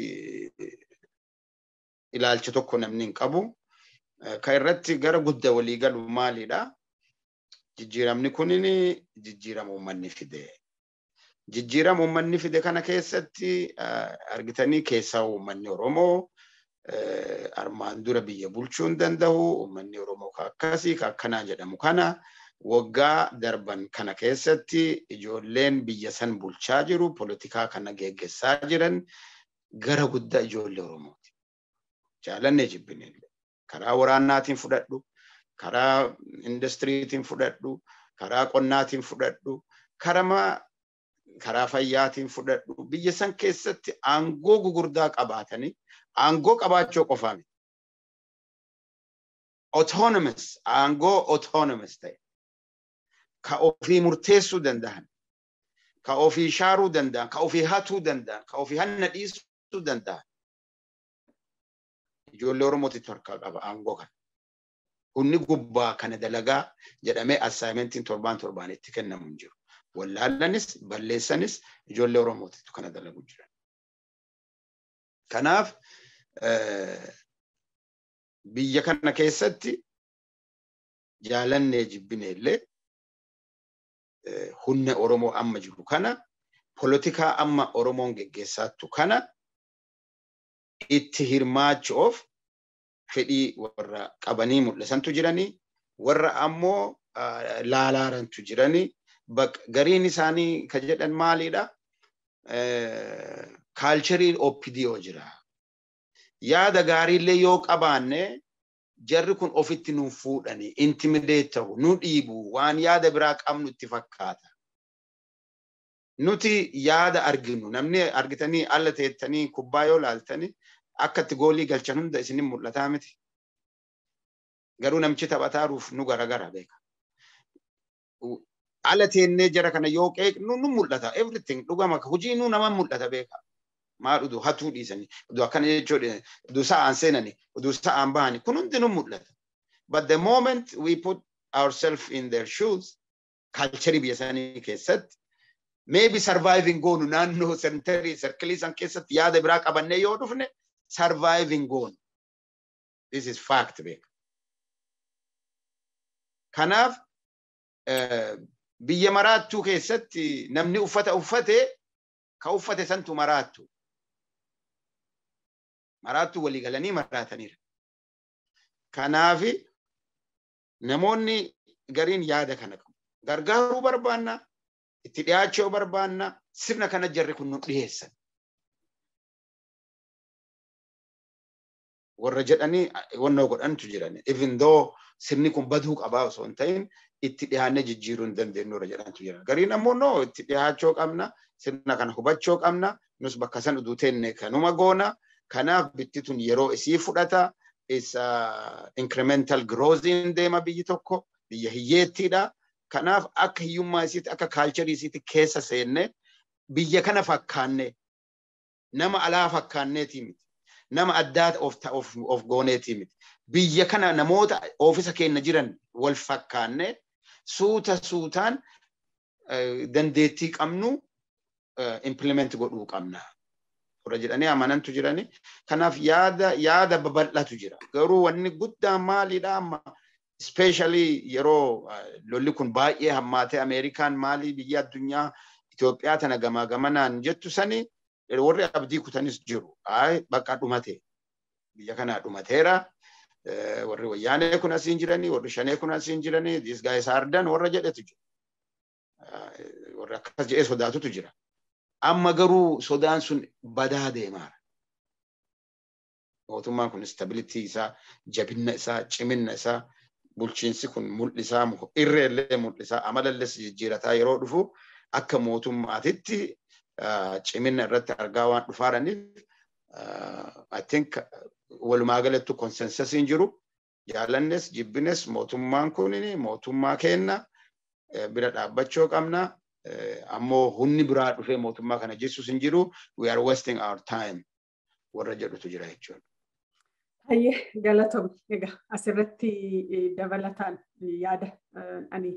ilaalcha tokko namni hin qabu. Ka irratti gara guddaa walii galu maalidha? Jijjiiramni kunin jijjiirama uummanni fide. jijjiirama uummanni fide kana keessatti argitanii keessaa uummanni Oromoo armaan dura biyya bulchuu hin danda'u uummanni Oromoo ka akkasii ka akkanaa jedhamu kana waggaa darban kana keessatti ijoolleen biyya san bulchaa jiru politikaa kana geggeessaa jiran gara guddaa ijoollee Oromooti. Jaalannee jibbinillee karaa waraanaatiin fudhadhu karaa industiriitiin fudhadhu karaa qonnaatiin fudhadhu karaa karaa fayyaatiin fudhadhu biyya san keessatti aangoo gugurdaa qabaatanii aangoo qabaachuu qofaa miti. Autonomous aangoo autonomous ta'e ka ofii murteessuu danda'an ka ofii shaaruu danda'an ka ofii hatuu danda'an ka ofii hanna dhiisuu danda'an ijoollee Oromootitti harkaa qaba aangoo kana. Humni gubbaa kana dalagaa jedhamee assaayimentiin torbaan torbaan itti kennamu hin jiru. wallaalanis balleessanis ijoollee Oromootitu kana dalagu jiran. Kanaaf biyya kana keessatti jaalannee jibbine illee humna Oromoo amma jiru kana polotikaa amma Oromoon geggeessaattu kana itti hirmaachuuf fedhii warra qabanii mul'isantu jiranii warra ammoo laalaarantu jiranii gariin isaanii ka jedhan maalidha? Kaalchariin OPDO jira. Yaada gaariillee yoo qabaanne jarri kun ofitti nu fuudhani, intimideet ta'u, nu dhiibu, waan yaada biraa qabnu itti fakkaata. Nuti yaada arginu, namni argitanii alla teettanii kubbaa yoo laaltanii akka itti goolii galchan hunda isinin mul'ataa miti. Garuu namichi taphataaruuf nu garagara beeka. ala teennee jara kana yoo qeeqnu nu mul'ata everything dhugama hojii nu nama mul'ata beeka maal uduu hatuu dhiisanii uduu akkana jechuudha uduu sa'aan seenanii uduu sa'aan bahanii kun hundinuu mul'ata. But the moment we put ourselves in their shoes culture biyya isaanii keessatti maybe surviving goonu naannoo sentarii sarkilii san keessatti yaada biraa qabannee yoo dhufne surviving goonu. This is fact beeka. Kanaaf biyya maraattuu keessatti namni uffata uffate ka uffate santu maraattu. Maraattuu walii galanii maraataniira. Kanaafi namoonni gariin yaada kana qabu. Gargaaruu barbaanna, itti dhiyaachuu barbaanna, sirna kana jarri kun nu dhiyeessan. Warra jedhanii wannoo godhantu jiran. Even though sirni kun baduu qabaa osoo hin ta'in itti dhiyaannee jijjiiruu hin dandeenyu warra jedhantu jira. Gariin ammoo noo itti dhiyaachuu qabna, sirna kana hubachuu qabna, nus bakka san uduu teenne kanuma goona. Kanaaf bitti tun yeroo isii fudhata. Isa incremental growthiin deema biyyi tokko biyya hiyyeettiidha. Kanaaf akka hiyyummaa isiitti akka kaalcharii isiitti keessa seenne biyya kana fakkaanne nama alaa fakkaanneetii miti. Nama addaa of, of, of gooneetii miti. Biyya kana namoota oofisa keenya jiran wal fakkaanne suuta suutaan dandeettii qabnu implement godhuu qabna. Warra jedhanii amanantu jirani. Kanaaf yaada yaada babal'atu jira. Garuu wanni guddaan maalidha amma especially yeroo lolli kun baay'ee hammaatee Ameerikaan maalii biyya addunyaa Itoophiyaa tana gamaa gamanaan jettu sani warri abdii kutanis jiru. Bakka dhumate. Biyya kanaa dhumateera. Warri wayyaanee kun asiin jiranii, warri shanee kun asiin jiranii, these guys are done warra jedhetu jira. Warri akkas jedhee sodaatutu jira. Amma garuu sodaan sun badaa deemaara. Mootummaan kun stabilitii isaa, jabinna isaa, ciminna isaa, bulchiinsi kun mul'isaa, irreellee mul'isaa, amalallees jijjiirataa yeroo dhufu akka mootummaatitti ciminna irratti argaa waan dhufaaraniif I think walumaa galattu konsensasiin jiru jaalannes jibbines mootummaan kun mootummaa kenna bira dhaabbachuu qabna. Ammoo humni biraa dhufee mootummaa kana jechuus hin jiru we are wasting our time warra jedhutu jira jechuudha. Hayyee galatoom egaa asirratti dabalataan yaada ani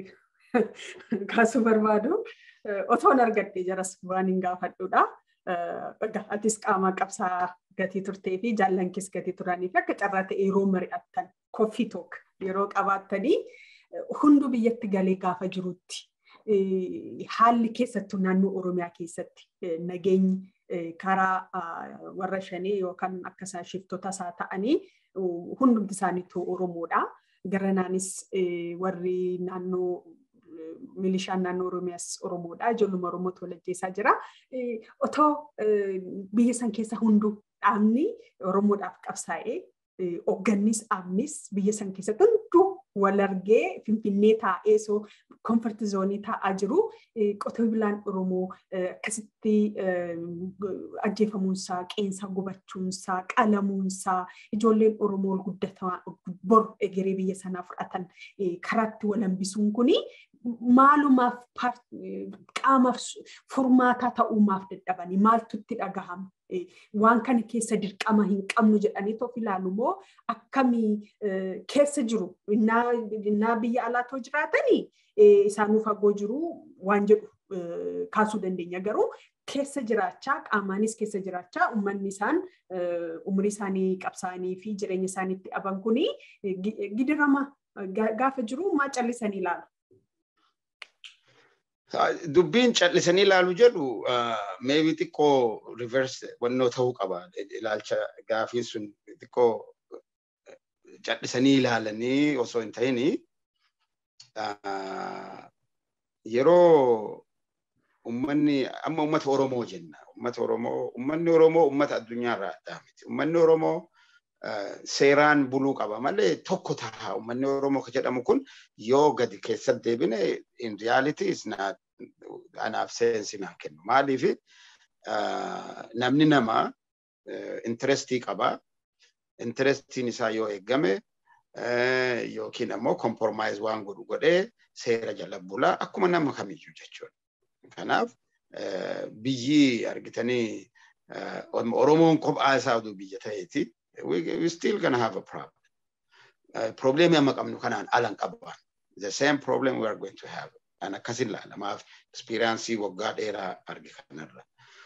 kaasuu barbaadu otoon argadhe jaras waan hin gaafadhudha. Egaa atis qaama qabsaa gatii turtee fi jaallankis gatii turanii fi akka carraa ta'e yeroo mari'attan koffii took yeroo qabaattanii hundu biyyatti galee gaafa jirutti haalli keessattuu naannoo Oromiyaa keessatti nageenyi karaa warra shanii yookaan akka isaan shiftota isaa ta'anii hundumti isaaniitu Oromoodha. Garanaanis warri naannoo milishaan naannoo Oromiyaas Oromoodha. Ijoolluma Oromootu walajjeessaa jira. Otoo biyya san keessa hunduu dhaabni Oromoodhaaf qabsaa'ee hooggannis dhaabnis biyya san keessatti hunduu wal argee finfinnee taa'ee soo komfort zoonii taa'aa jiru qotee bulaan Oromoo akkasitti ajjeefamuunsaa qeensaa gubachuunsaa qalamuunsaa ijoolleen Oromoo guddataa bor egeree biyya sanaa fudhatan karaatti wal hambisuun kuni maalumaaf qaamaaf furmaataa ta'uumaaf dadhabanii maaltu itti dhagahama. waan kana keessa dirqama hin qabnu jedhanii of ilaalu moo akkamii keessa jiru innaa biyya alaatoo jiraatanii isaanuu fagoo jiru waan jedhu kaasuu dandeenya garuu keessa jiraachaa qaamaanis keessa jiraachaa uummanni isaan umrii isaanii qabsaanii fi jireenya isaaniitti dhaban kuni gidirama gaafa jiru maa callisanii ilaalu. dubbiin callisanii ilaalu jedhu meebii xiqqoo reverse wannoo ta'uu qaba. Ilaalcha gaafiin sun xiqqoo callisanii ilaalanii osoo hin ta'in yeroo ummanni amma ummata Oromoo jenna. Ummata Oromoo ummanni Oromoo ummata addunyaa irraa addaa miti. Ummanni Oromoo seeraan buluu qaba malee tokko ta'a. Uummanni Oromoo kan jedhamu kun yoo gadi keessatti deebine in reality is not anaaf seensi naa kennu. Maaliif namni nama interestii qaba. Interestiin isaa yoo eeggame yookiin ammoo compromise waan godhu godhee seera jala bulaa akkuma nama kamiyyuu jechuudha. Kanaaf biyyi argitanii Oromoon kophaa isaa oduu biyya ta'eeti. We still gonna have a problem. Probleemii amma qabnu kanaan alan qabbaan. The same problem we are going to have. An akkasin laalamaaf experience waggaa dheeraa arge kanarra.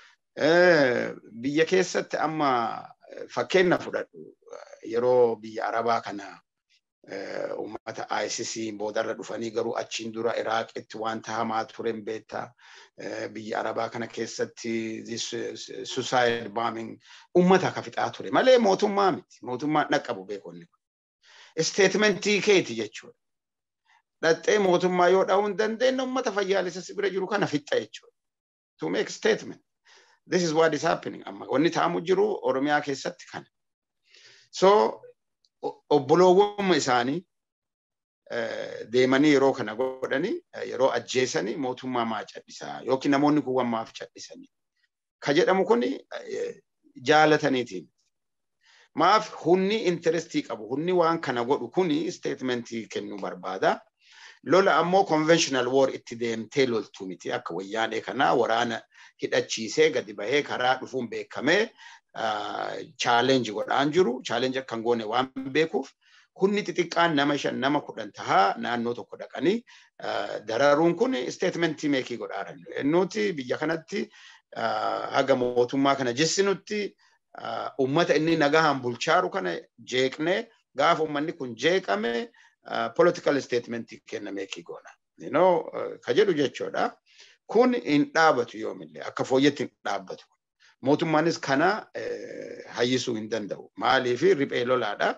Biyya keessatti amma fakkeenya fudhadhu yeroo biyya Arabaa kana uummata ICC boodarra dhufanii garuu achiin dura Iraaqitti wanta hamaa turen beektaa biyya Arabaa kana keessatti suicide bombing uummata ka fixaa ture malee mootummaa miti mootummaan dhaqqabu beekonni kun. Statementii keeti jechuudha. Dhaxxee mootummaa yoo dha'uu hin dandeenye uummata fayyaalessa bira jiru kana fixxa jechuudha. To make statement. This is what is happening amma wanni ta'amu jiru Oromiyaa keessatti kana. So obboloowwan isaanii deemanii yeroo kana godhanii yeroo ajjeesanii mootummaa maa cadhisaa yookiin namoonni kun maaf cadhisanii. Ka jedhamu kun jaalataniitiin. Maaf hunni intarestii qabu hunni waan kana godhu kuni statementii kennuu barbaada. Lola ammoo conventional war itti deemtee loltuu miti akka wayyaanee kanaa waraana hidhachiisee gadi bahee karaa dhufuun beekamee chaalenji godhaan jiru. Chaalenji akka hin goone waan beekuuf hunni xixiqqaan nama shan nama kudhan tahaa naannoo tokko dhaqanii dararuun kun statementii meekii godhaaran. Nuti biyya kanatti haga mootummaa kana jessinutti ummata inni nagahaan bulchaaru kana jeeqnee gaafa ummanni kun jeeqame political statementii kenna meekii goona. You know, ka jedhu jechuudha. Kun hin dhaabatu yoomillee akka fooyyatti hin dhaabbatu. Mootummaanis kana hayyisuu hin danda'u. Maaliif riphee lolaadha.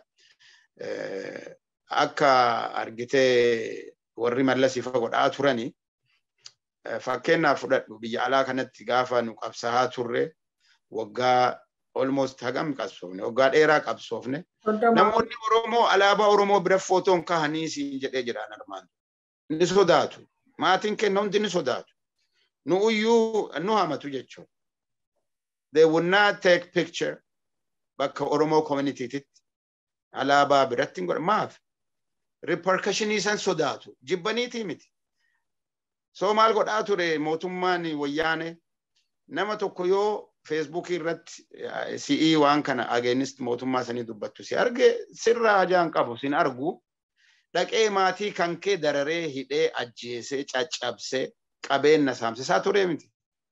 Akka argitee warri mallasiifa godhaa turani fakkeenyaaf fudhadhu biyya alaa kanatti gaafa nu qabsahaa turre waggaa almost hagam qabsoofne waggaa dheeraa qabsoofne namoonni Oromoo alaabaa Oromoo bira footoon kahanii siin jedhee jiraan armaan ni sodaatu maatiin kenna hundi ni sodaatu nu iyyuu nu hamatu jechuudha. They would not take picture bakka Oromoo communitytitti alaabaa biratti hin godhan maaf repercussionii san sodaatu jibbaniitii miti. So maal godhaa ture mootummaan wayyaane nama tokko yoo feesbuukii irratti si'ii waan kana ageenist mootummaa sanii dubbattu si arge sirraa hajaan qabu sin argu dhaqee maatii kan kee dararee hidhee ajjeesee caccabsee qabeenya saamsisaa ture miti.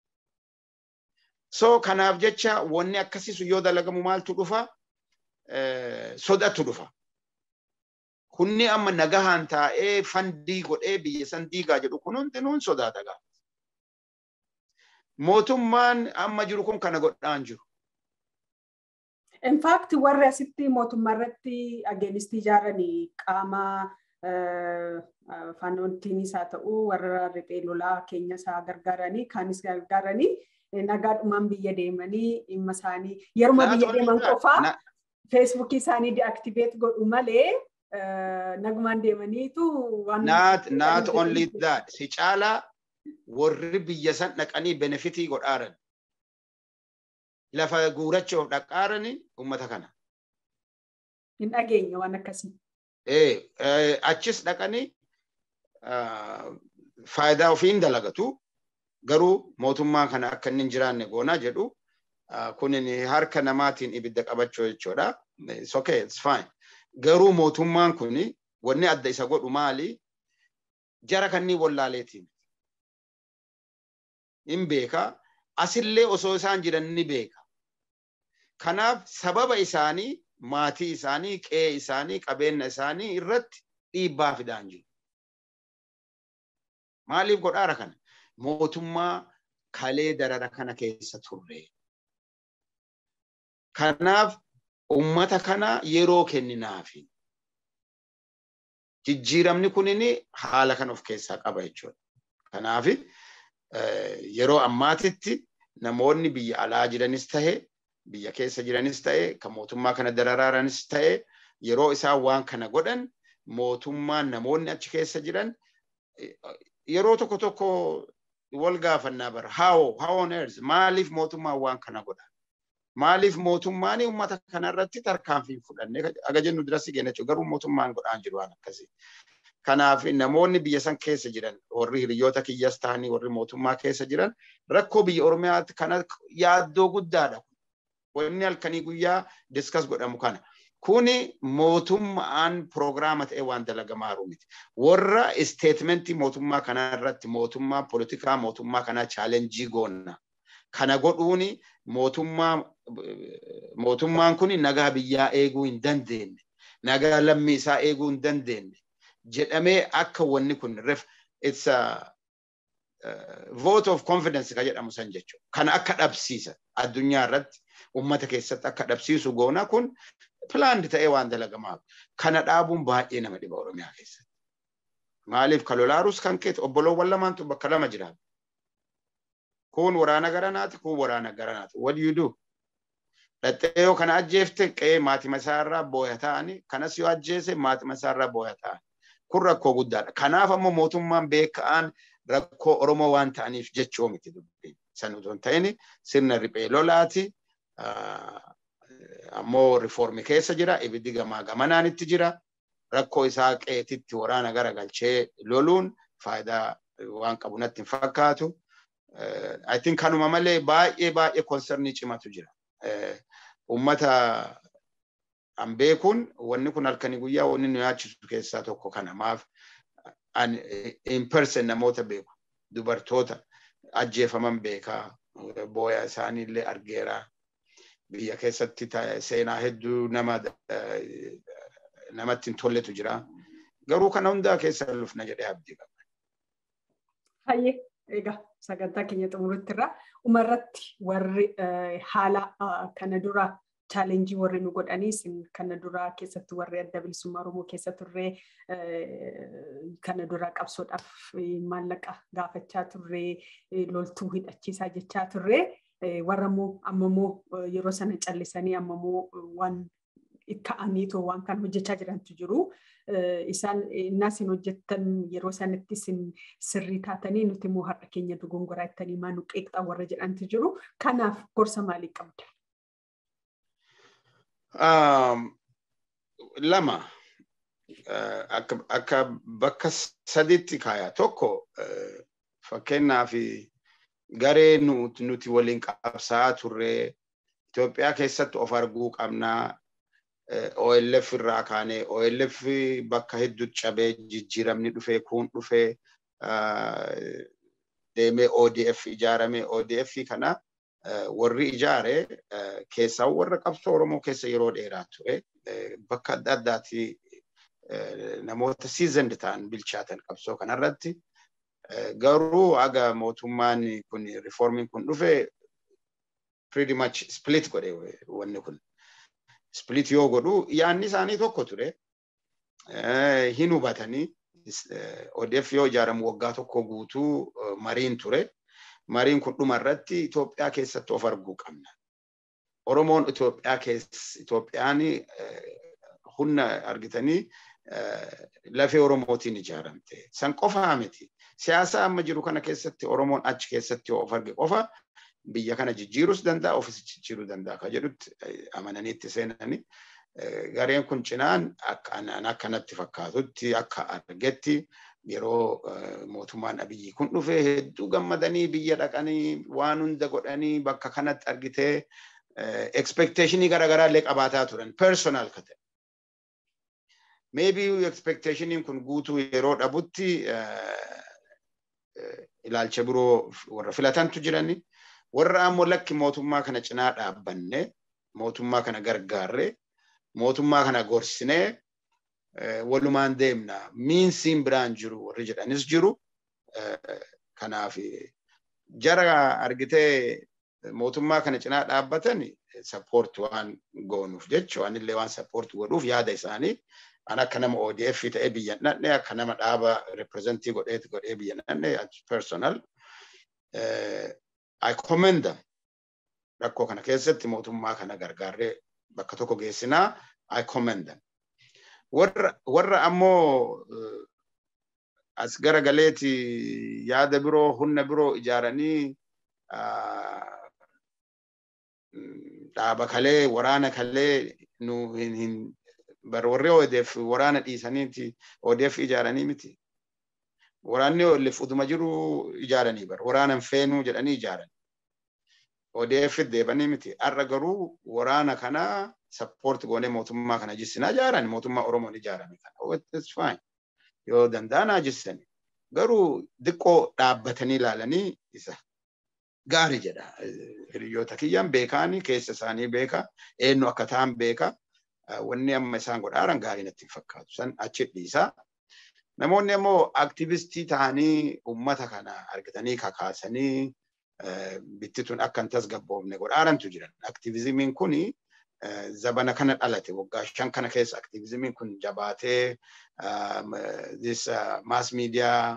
So kanaaf jecha wanni akkasiisu yoo dalagamu maaltu dhufa sodatu dhufa. Kunni amma nagahaan taa'ee fandii godhee biyya san diigaa jedhu kun hundinuun sodaata gaafa. Mootummaan amma jiru kun kana godhaan jiru. In fact warri asitti mootummaa irratti ageenistii ijaaranii qaama faanontiinis haa ta'u warra riphee lolaa keenya isaa gargaaranii kaanis gargaaranii nagaadhumaan biyya deemanii dhimma isaanii yeruma biyya deeman qofaa feesbuukii isaanii deactivate godhu malee nagumaan deemaniitu waan. Not, not only that. Si caalaa warri biyya san dhaqanii benefitii godhaaran. Lafa guurachuuf dhaqaarani uummata kana. Hin dhageenya waan akkasii. Achis dhaqanii faayidaa ofii hin dalagatu. Garuu mootummaa kana akka inni hin jiraanne goonaa jedhu kunin harka namaatiin ibidda qabachuu jechuudha. It's okay, it's fine. garuu mootummaan kun wanni adda isa godhu maali? Jara kanneen wallaaleetiin. Hin beeka. Asillee osoo isaan jiran ni beeka. Kanaaf sababa isaanii, maatii isaanii, qe'ee isaanii, qabeenya isaanii irratti dhiibbaa fidaan jiru. Maaliif godhaara kana? Mootummaa kalee darara kana keessa turre. Kanaaf ummata kana yeroo kenninaafi. Jijjiiramni kunin haala kan of keessaa qaba jechuudha. Kanaaf yeroo ammaatitti namoonni biyya alaa jiranis ta'e, biyya keessa jiranis ta'e, kan mootummaa kana dararaaranis ta'e, yeroo isaan waan kana godhan mootummaan namoonni achi keessa jiran yeroo tokko tokko wal gaafannaa bara. How, how on earth? Maaliif mootummaan waan kana godha? maaliif mootummaan uummata kanarratti tarkaanfii fudhannee aga jennu dirasi geenya jechuudha garuu mootummaan godhaan jiru waan akkasii. Kanaaf namoonni biyya san keessa jiran warri hiriyoota kiyyas ta'anii warri mootummaa keessa jiran rakkoo biyya Oromiyaatti kana yaaddoo guddaadha. Wanni halkanii guyyaa diskas godhamu kana. Kuni mootummaan piroogiraama ta'e waan dalagamaa jiru miti. Warra isteetmentii mootummaa kanaa irratti mootummaa poolitikaa mootummaa kanaa chaalenjii goonna. Kana godhuuni mootummaa mootummaan kun nagaa biyyaa eeguu hin dandeenye. Nagaa lammii isaa eeguu hin dandeenye. jedhamee akka wanni kun ref it's a vote of confidence ka jedhamu san jechuudha. Kana akka dhabsiisa addunyaa irratti uummata keessatti akka dhabsiisu goona kun pilaandi ta'ee waan dalagamaa kana dhaabuun baay'ee nama dhiba Oromiyaa keessatti. Maaliif kalolaarus kan keeti obboloowwan lamaantu bakka lama jiraatu. Kun waraana garanaati kun waraana garanaati. What do you do? Dhaxxee yoo kana ajjeefte qe'ee maatima isaarraa booya ta'anii kanas yoo ajjeese maatima isaarraa booya ta'anii. kun rakkoo guddaadha. Kanaaf ammoo mootummaan beeka'aan rakkoo Oromoo waan ta'aniif jechuu miti dubbiin. San utuu hin ta'in sirna riphee lolaati. Ammoo rifoormi keessa jira. Ibiddi gamaa gamanaan itti jira. Rakkoo isaa qeetitti waraana gara galchee loluun faayidaa waan qabu natti hin fakkaatu. I think kanuma malee baay'ee baay'ee konsernii cimatu jira. Uummata an beekuun wanni kun halkanii guyyaa wanni nu yaachisu keessaa tokko kana maaf an in person namoota beeku dubartoota ajjeefaman beekaa booya isaaniillee argeera biyya keessatti seenaa hedduu nama namatti hin tolletu jira garuu kana hundaa keessa lufna jedhee abdii qaba. Hayyee egaa sagantaa keenya xumurutti irraa umarratti warri haala kana dura chaalenjii warri nu godhaniis kana duraa keessatti warri adda bilisummaa Oromoo keessa turree kana duraa qabsoodhaaf maallaqa gaafachaa turree loltuu hidhachiisaa jechaa turree warra immoo amma immoo yeroo sana callisanii amma immoo waan ka'aniitoo waan kan hojjechaa jirantu jiru. Isaan innaa isin hojjettan yeroo sanatti isin sirrii taatanii nuti immoo har'a keenya dogongoraa jettanii maa nu qeeqxaa warra jedhantu jiru. Kanaaf gorsa maalii qabda? lama akka bakka sadiitti kaaya tokko fakkeenyaaf garee nuti waliin qabsaa turre Itoophiyaa keessatti of arguu qabnaa OLF irraa kaanee OLF bakka hedduutti cabee jijjiiramni dhufee kun dhufee deemee ODF ijaarame ODF kana warri ijaare keessaa warra qabsoo Oromoo keessa yeroo dheeraa ture bakka adda addaatti namoota seasoned ta'an bilchaatan qabsoo kanarratti garuu aga mootummaan kun riformiin kun dhufe pretty much split godhe wanni kun split yoo godhu yaanni isaanii tokko ture hin hubatanii ODF yoo ijaaramu waggaa tokko guutuu mariin ture. mariin kun dhuma irratti Itoophiyaa keessatti of arguu qabna. Oromoon Itoophiyaa keessa Itoophiyaan humna argitanii lafee Oromootiin ijaaramte. San qofaa miti. Siyaasa amma jiru kana keessatti Oromoon achi keessatti of arge qofa biyya kana jijjiirus danda'a ofis jijjiiruu danda'a ka jedhutti amananii itti seenanii gareen kun cinaan akka natti fakkaatutti akka argetti yeroo mootummaan abiyyi kun dhufe hedduu gammadanii biyya dhaqanii waan hunda godhanii bakka kanatti argitee expectationii garaagaraa illee qabaataa turan personal ka ta'e. Maybe expectationiin kun guutuu yeroo dhabutti ilaalcha biroo warra filatantu jirani. Warra ammoo lakki mootummaa kana cinaa dhaabbanne mootummaa kana gargaarre mootummaa kana gorsinee walumaan deemna miinsiin biraan jiru warri jedhanis jiru kanaaf jara argitee mootummaa kana cinaa dhaabbatan sappoort waan goonuuf jecha waan illee waan sappoort godhuuf yaada isaanii an akka nama ODF ta'ee biyya dhandhe akka nama dhaaba reprezentii godheeti godhee biyya dhandhe personal I commend them rakkoo kana keessatti mootummaa kana gargaarree bakka tokko geessinaa I commend them. warra ammoo as gara galeeti yaada biroo humna biroo ijaaranii dhaaba kalee waraana kalee nu hin bar warri ODF waraana dhiisaniiti ODF ijaaranii miti. Waraanni ODF utuma jiru ijaaranii bar waraana feenuu jedhanii ijaaran. ODF deebanii miti. Har'a garuu waraana kana sappoorti goonee mootummaa kana jissinaa ijaaran mootummaa Oromoon ijaarame kana. It's fine. Yoo danda'anaa jissani. Garuu xiqqoo dhaabbatanii ilaalanii isa gaarii jedha. Hiriyoota kiyyaan beekaani keessa isaanii beeka eenyu akka ta'an beeka. Wanni amma isaan godhaaran gaarii natti fakkaatu. San achi dhiisaa. Namoonni immoo aktivistii ta'anii uummata kana argatanii kakaasanii bittituun akka hin tasgabboofne godhaarantu jiran. Aktivizimiin kuni zabana kana dhalate waggaa shan kana keessa aktivizimiin kun jabaatee this mass media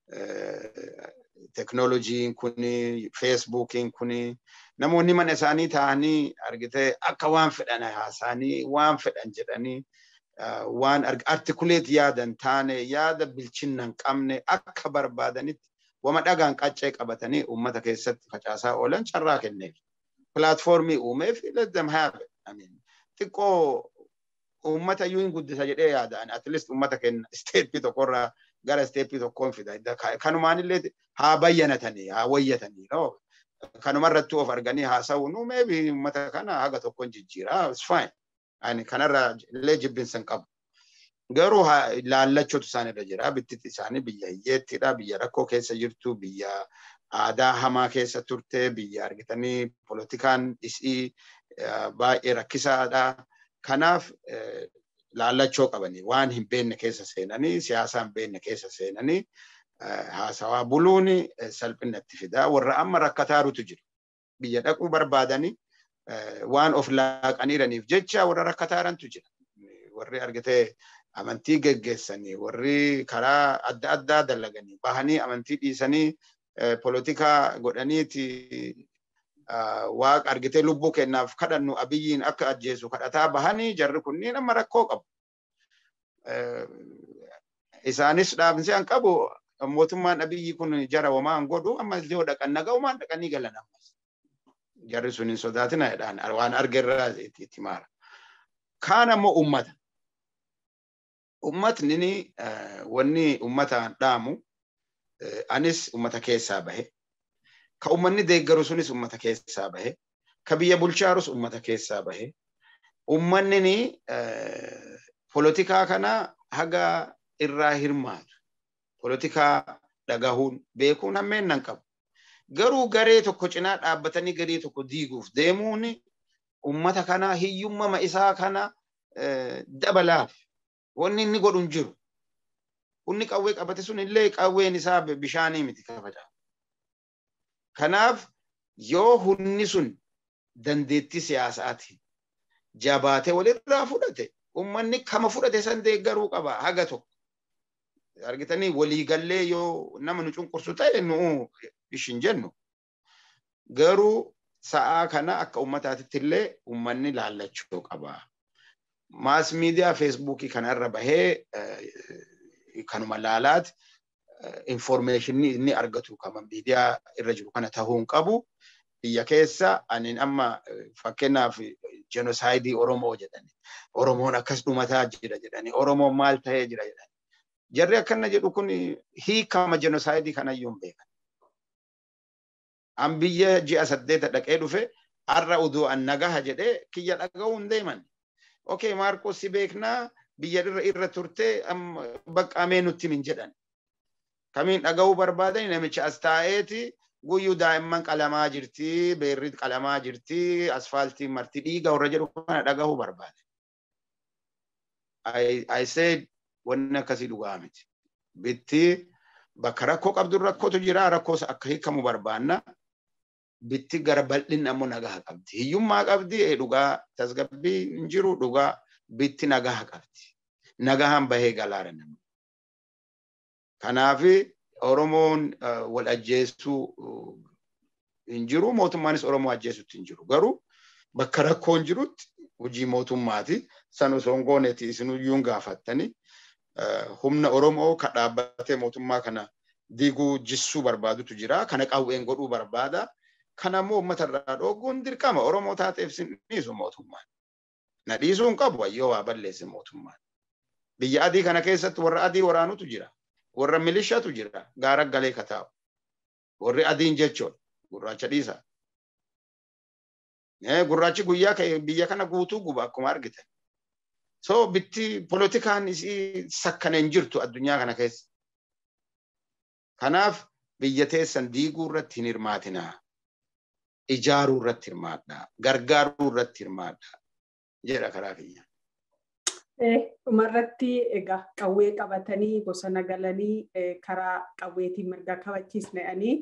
teknooloojiin kuni feesbuukiin kuni namoonni mana isaanii ta'anii argitee akka waan fedhan haasa'anii waan fedhan jedhanii waan artikuleet yaadan taane yaada bilchinna hin qabne akka barbaadanitti wama dhagaan qaccee qabatanii uummata keessatti facaasaa oolan carraa kenneef. Pilaatfoormii uumeef let them have it. I mean, xiqqoo uummata iyyuu hin guddisa jedhee yaada'an at least uummata kenna isteeppii tokkorraa gara isteeppii tokkoon fida. Kanumaanillee haa bayyanatanii haa wayyatanii. Kanumarratti of arganii haasa'uun maybe uummata kana haga tokkoon jijjiira. It's fine. Ani kanarra illee jibbinsa hin qabu. Garuu laallachuutu isaanirra jira. Bittiti isaanii biyya hiyyeettidha. Biyya rakkoo keessa jirtu. Biyya aadaa hamaa keessa turte. Biyya argitanii polotikaan isii baay'ee rakkisaadha. Kanaaf laallachoo qabanii waan hin beekne keessa seenanii siyaasa hin beekne keessa seenanii haasawaa buluun salphinatti fida. Warra amma rakkataarutu jira. Biyya dhaquu barbaadanii waan of laaqaniiraniif jecha warra rakkataarantu jira. Warri argitee amantii geggeessanii warri karaa adda addaa dalaganii bahanii amantii dhiisanii polotikaa godhaniiti waaqa argitee lubbuu kennaaf kadhannu abiyyiin akka ajjeesu kadhataa bahanii jarri kunniin amma rakkoo qabu. Isaanis dhaabinsi an qabu mootummaan abiyyi kun jara wamaan godhu amma yoo dhaqan naga'umaan dhaqanii galan ammas. Jarri sun hin sodaatina jedhaan waan argerraa itti maara. Kaan ammoo ummata. Ummatni wanni ummataan dhaamu anis ummata keessaa bahe. Ka ummanni deeggaru sunis ummata keessaa bahe. Ka biyya bulchaarus ummata keessaa bahe. Ummanni polotikaa kana haga irraa hirmaatu. Polotikaa dhagahuun beekuun hammeen nan qabu. Garuu garee tokko cinaa dhaabbatanii garee tokko diiguuf deemuun ummata kana hiyyummama isaa kana dabalaaf wanni inni godhu hin jiru. Humni qawwee qabate sun illee qawween isaa bishaanii miti kafaca'a. Kanaaf yoo humni sun dandeettii siyaasaati jabaatee walirraa fudhate ummanni kama fudhate san deeggaruu qaba haga tokko. Argitanii waliigallee yoo nama nu cunqursu ta'e nu ishin jennu. Garuu sa'aa kana akka ummataatitti illee ummanni laallachuu qaba. Maas miidiyaa feesbuukii kanarra bahee kanuma laalaati informeeshinii inni argatu kama miidiyaa irra jiru kana ta'uu hin qabu. Biyya keessa ani amma fakkeenyaaf jenosaayidii Oromoo jedhani. Oromoon akkas dhumataa jira jedhani. Oromoon maal ta'ee jira jedhani. Jarri akkana jedhu kun hiikama jenosaayidii kanayyuu hin beekan. An biyya ji'a saddeeta dhaqee dhufe har'a uduu an nagaha jedhee kiyya dhaga'uu hin deeman. Okay, Maarqos si beeknaa biyya irra turtee baqqamee nutti min jedhan. Kamiin dhaga'uu barbaadani namicha as taa'eeti guyyuu daa'imman qalamaa jirti, beerri qalamaa jirti, asfaaltiin marti dhiiga warra jedhu kana dhaga'uu barbaade. I said wanni akkasii dhugaa miti. Bitti bakka rakkoo qabdu rakkootu jira rakkoos akka hiikamu barbaanna. Bitti gara bal'inni ammoo nagaa qabdi. Hiyyummaa qabdi dhugaa tasgabbii hin jiru dhugaa bitti nagaa qabdi. Nagaan bahee galaara namni. Kanaafi Oromoon wal ajjeesuu hin jiru mootummaanis Oromoo ajjeesutti hin jiru. Garuu bakka rakkoon jirutti hojii mootummaati. San osoo hin gooneeti isinuyyuu gaafattanii humna Oromoo ka dhaabbatee mootummaa kana diiguu jissuu barbaadutu jira. Kana qawween godhuu barbaada. Kana immoo uummata irraa dhooguun dirqama Oromoo taateef sin dhiisu mootummaan. Na dhiisuu hin qabu wayyoo waa balleesse mootummaan. Biyya adii kana keessatti warra adii waraanutu jira. Warra milishatu jira. Gaara galee kataa'u. Warri adiin jechuun gurraacha dhiisa. Gurraachi guyyaa biyya kana guutuu guba akkuma argitan. So bitti polotikaan isii sakkana hin jirtu addunyaa kana keessa. Kanaaf biyya teessan diiguu irratti hin hirmaatinaa. Ijaaruu irratti hirmaadhaa. Gargaaruu irratti hirmaadhaa. Jedha karaa kiyya. Dhumarratti egaa qawwee qabatanii bosona galanii karaa qawweetiin mirga kabachiisna'anii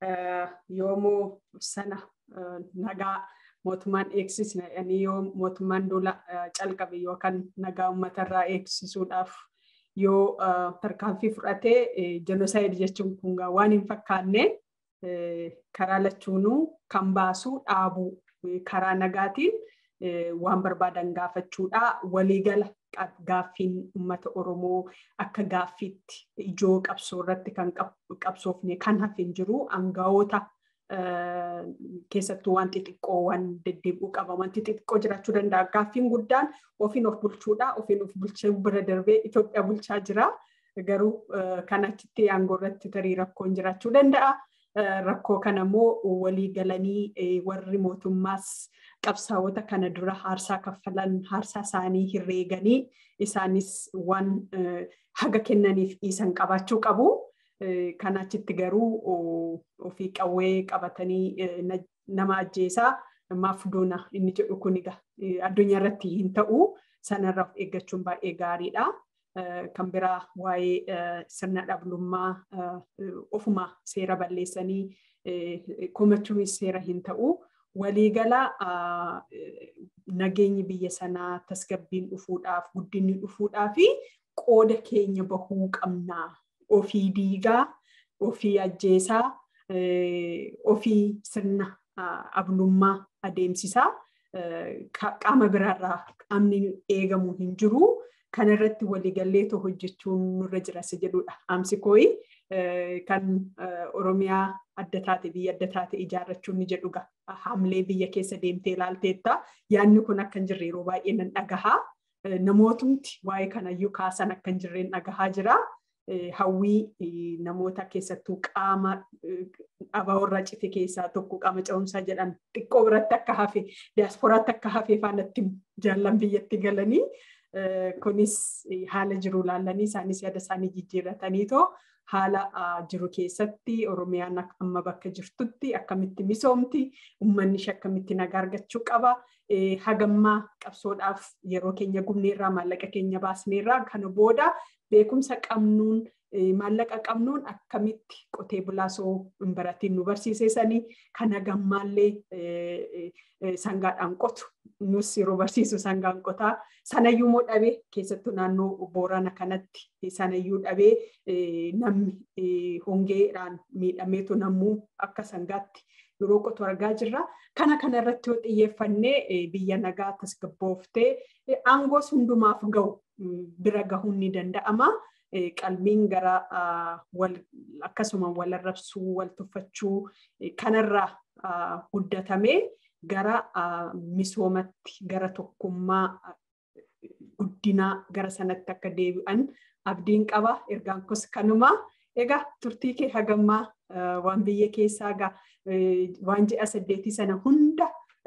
yoomuu sana nagaa mootummaan eegsisna'anii yoo mootummaan dola calqabe yookaan nagaa uummatarraa eegsisuudhaaf yoo tarkaanfii fudhatee jenosaayid jechuun kun waan hin fakkaanne karaa lachuunuu kan baasu dhaabuu karaa nagaatiin waan barbaadan gaafachuudha. Waliigala gaaffiin uummata Oromoo akka gaaffiitti ijoo qabsoo irratti kan qabsoofne kan hafe hin jiru aangawoota keessattuu waan xixiqqoo waan deddeebi'uu qaba. Wanti xixiqqoo jiraachuu danda'a. Gaaffiin guddaan ofiin of bulchuudha. Ofiin of bulchuu bira darbee Itoophiyaa bulchaa jira. Garuu kan achitti aangoo irratti tarii rakkoon jiraachuu danda'a. Rakkoo kana immoo walii galanii warri mootummaas qabsaa'ota kana dura haarsaa kaffalan haarsaa isaanii herreeganii isaanis waan haga kennaniif dhiisan qabaachuu qabu. Kan achitti garuu ofii qawwee qabatanii nama ajjeesaa maaf doona inni jedhu kun addunyaa irratti hin ta'u sanarraa of eeggachuun baay'ee gaariidha. Kan biraa waa'ee sirna dhablummaa ofuma seera balleessanii komachuunis seera hin ta'u. Waliigala nageenyi biyya sanaa tasgabbiin dhufuudhaaf guddinni dhufuudhaaf qooda keenya bahuu qabnaa. Ofii diigaa, ofii ajjeesaa, ofii sirna ablummaa adeemsisaa qaama biraarraa qaamni eegamu hin jiru. Kana irratti waliigallee too hojjechuun nurra jiras jedhudha. Amsi kooyi kan Oromiyaa adda taate biyya adda taate ijaarrachuun ni jedhuga. Hamlee biyya keessa deemtee ilaalteetta. Yaadni kun akka hin jirre yeroo baay'ee nan dhagahaa. Namootumti waa'ee kanayyuu kaasan akka hin jirreen dhagahaa jira. Hawwii namoota keessattuu qaama abaaworraa cite keessaa tokko qaama ce'umsaa jedhan xiqqoo biratti akka hafe diyaasporaatti akka hafe faanatti jaallan biyyatti galanii. kunis haala jiru laallanii isaanis yaada isaanii jijjiirratanii too haala jiru keessatti Oromiyaan amma bakka jirtutti akkamitti misoomti uummanni ishee akkamitti nagaa argachuu qaba. Hagammaa qabsoodhaaf yeroo keenya gubneerraa maallaqa keenya baasneerraa kana booda beekumsa qabnuun maallaqa qabnuun akkamitti qotee bulaa soo hin baratiin nu barsiisesanii kan hagammaallee sangaadhaan qotu nus yeroo barsiisu sangaan qotaa sanayyuu moo dhabee keessattuu naannoo boorana kanatti sanayyuu dhabee namni hongeedhaan miidhameetu nammuu akka sangaatti yeroo qotu argaa jirra. Kana kana irratti yoo xiyyeeffannee biyya nagaa tasgabbooftee aangoos hundumaaf ga'u bira gahuun ni danda'ama. qalbiin gara akkasuma wal arrabsuu wal tuffachuu kanarraa guddatamee gara misoomatti gara tokkummaa guddinaa gara sanatti akka deebi'an abdiin qaba ergaan kos kanuma egaa turtii kee hagammaa waan biyya keessaa egaa waan ji'a saddeetii sana hunda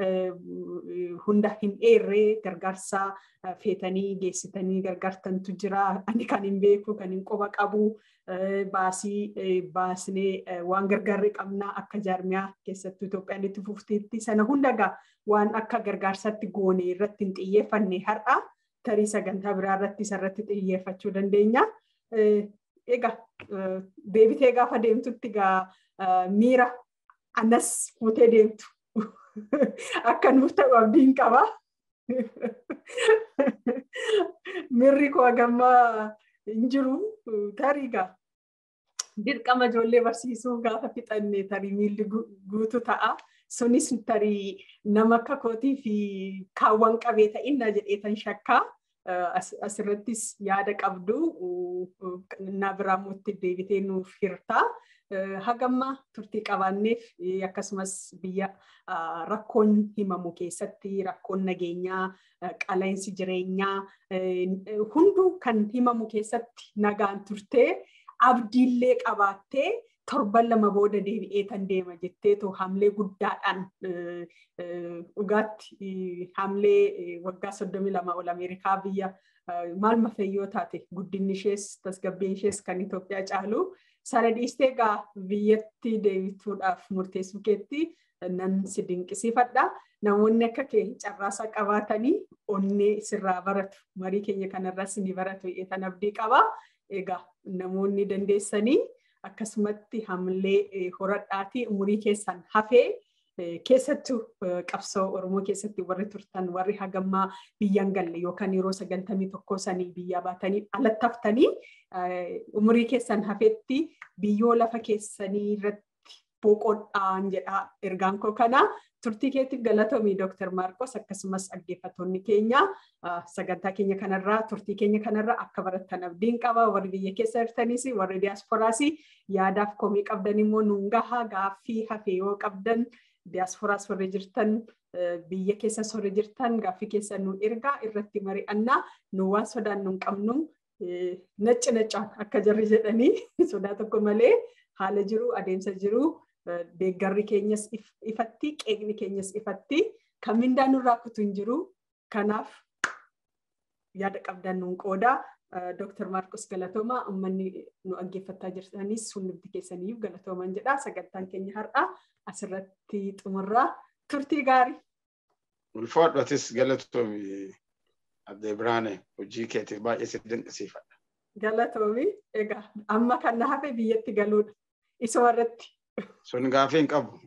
hunda hin dheerree gargaarsa feetanii geessitanii gargaartantu jira. Ani kan hin beeku, kan hin quba qabu, baasii baasnee waan gargaarree qabnaa akka jaarmiyaa keessattuu Itoophiyaan itti fufteetti sana hunda egaa waan akka gargaarsaatti goone irratti hin xiyyeeffanne har'a tarii sagantaa biraa irratti isarratti xiyyeeffachuu dandeenya. Egaa deebitee gaafa deemtutti egaa miira anas fuutee deemtu akka nuuf ta'u abdiin qaba. Mirri koo hagammaa hin jiru tarii gaa dirqama ijoollee barsiisuu gaafa fixanne tarii miilli guutu ta'a. Sunis tarii nama akka kootii fi kaawwan qabee ta'inna jedheetan shakkaa. Asirrattis yaada qabdu na biraa mootti deebitee nuuf hirtaa. hagamma turtii qabaanneef akkasumas biyya rakkoon himamu keessatti rakkoon nageenyaa qaleensi jireenyaa hunduu kan himamu keessatti nagaan turtee abdiillee qabaattee torban lama booda deebi'ee tan deema jetteetu hamlee guddaadhaan dhugaatti hamlee waggaa soddomii lama ol Ameerikaa biyya maal mafeeyyoo taate guddinni ishees tasgabbiin ishees kan Itoophiyaa caalu sana dhiistee egaa biyyatti deebituudhaaf murteessuu keetti nan si dinqisiifadha. Namoonni akka kee carraasaa qabaatanii onnee sirraa baratu marii keenya kanarras ni baratu tan abdii qaba. Egaa namoonni dandeessanii akkasumatti hamlee horadhaatii umurii keessan hafee keessattuu qabsoo Oromoo keessatti warri turtan warri hagammaa biyyan galle yookaan yeroo sagantamii tokkoo sanii biyyaa baatanii alatti haftanii umurii keessan hafetti biyyoo lafa keessanii irratti boqodhaan jedha ergaan koo kana turtii keetiif galatoomii Dr. Maarqos akkasumas dhaggeeffattoonni keenya sagantaa keenya kanarraa turtii keenya kanarraa akka barattan abdiin qaba warri biyya keessa jirtanis warri diyaasporaas yaadaaf komii qabdan immoo nuun gahaa gaaffii hafee yoo qabdan diyaasporaas warri jirtan biyya keessas warri jirtan gaaffii keessa nu ergaa irratti mari'annaa nu waan sodaan nu qabnu nacci naccaan akka jarri jedhanii sodaa tokko malee haala jiru adeemsa jiru deeggarri keenyas ifatti qeeqni keenyas ifatti kan mindaa nurraa kutu hin jiru kanaaf yaada qabdan nuun qooda Dr. Maarqos Galatooma uummanni nu dhaggeeffachaa jirtanis hundumti keessaniif galatooman jedha sagantaan keenya har'a asirratti xumurraa turtii gaarii. Ulfaadhatis galatoomi Addee Biraane hojii keetiif baay'ee si dinqisiifadha. Galatoomi egaa amma kan na hafe biyyatti galuudha. Isuma irratti. Sun gaafii hin qabu.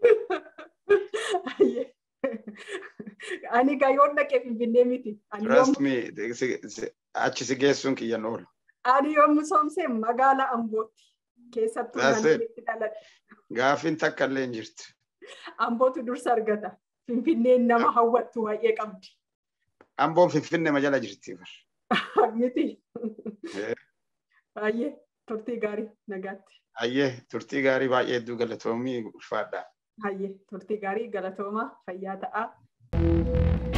Ani gaa yoon dhaqee finfinnee miti. Trust me, achi si geessuun kiyyan oola. Ani yoon misoomsee magaalaa Ambootti keessattuu naannootti dhaladhe. Gaafiin takka illee hin jirtu. Ambootu dursa argata. Finfinneen nama hawwattu baay'ee qabdi. Amboon Finfinnee ma jala jirti. Miti. Baay'ee turtii gaarii nagaatti. Hayyee turtii gaarii baay'ee hedduu galatoomii ulfaadha. Hayyee turtii gaarii galatooma fayyaa ta'a.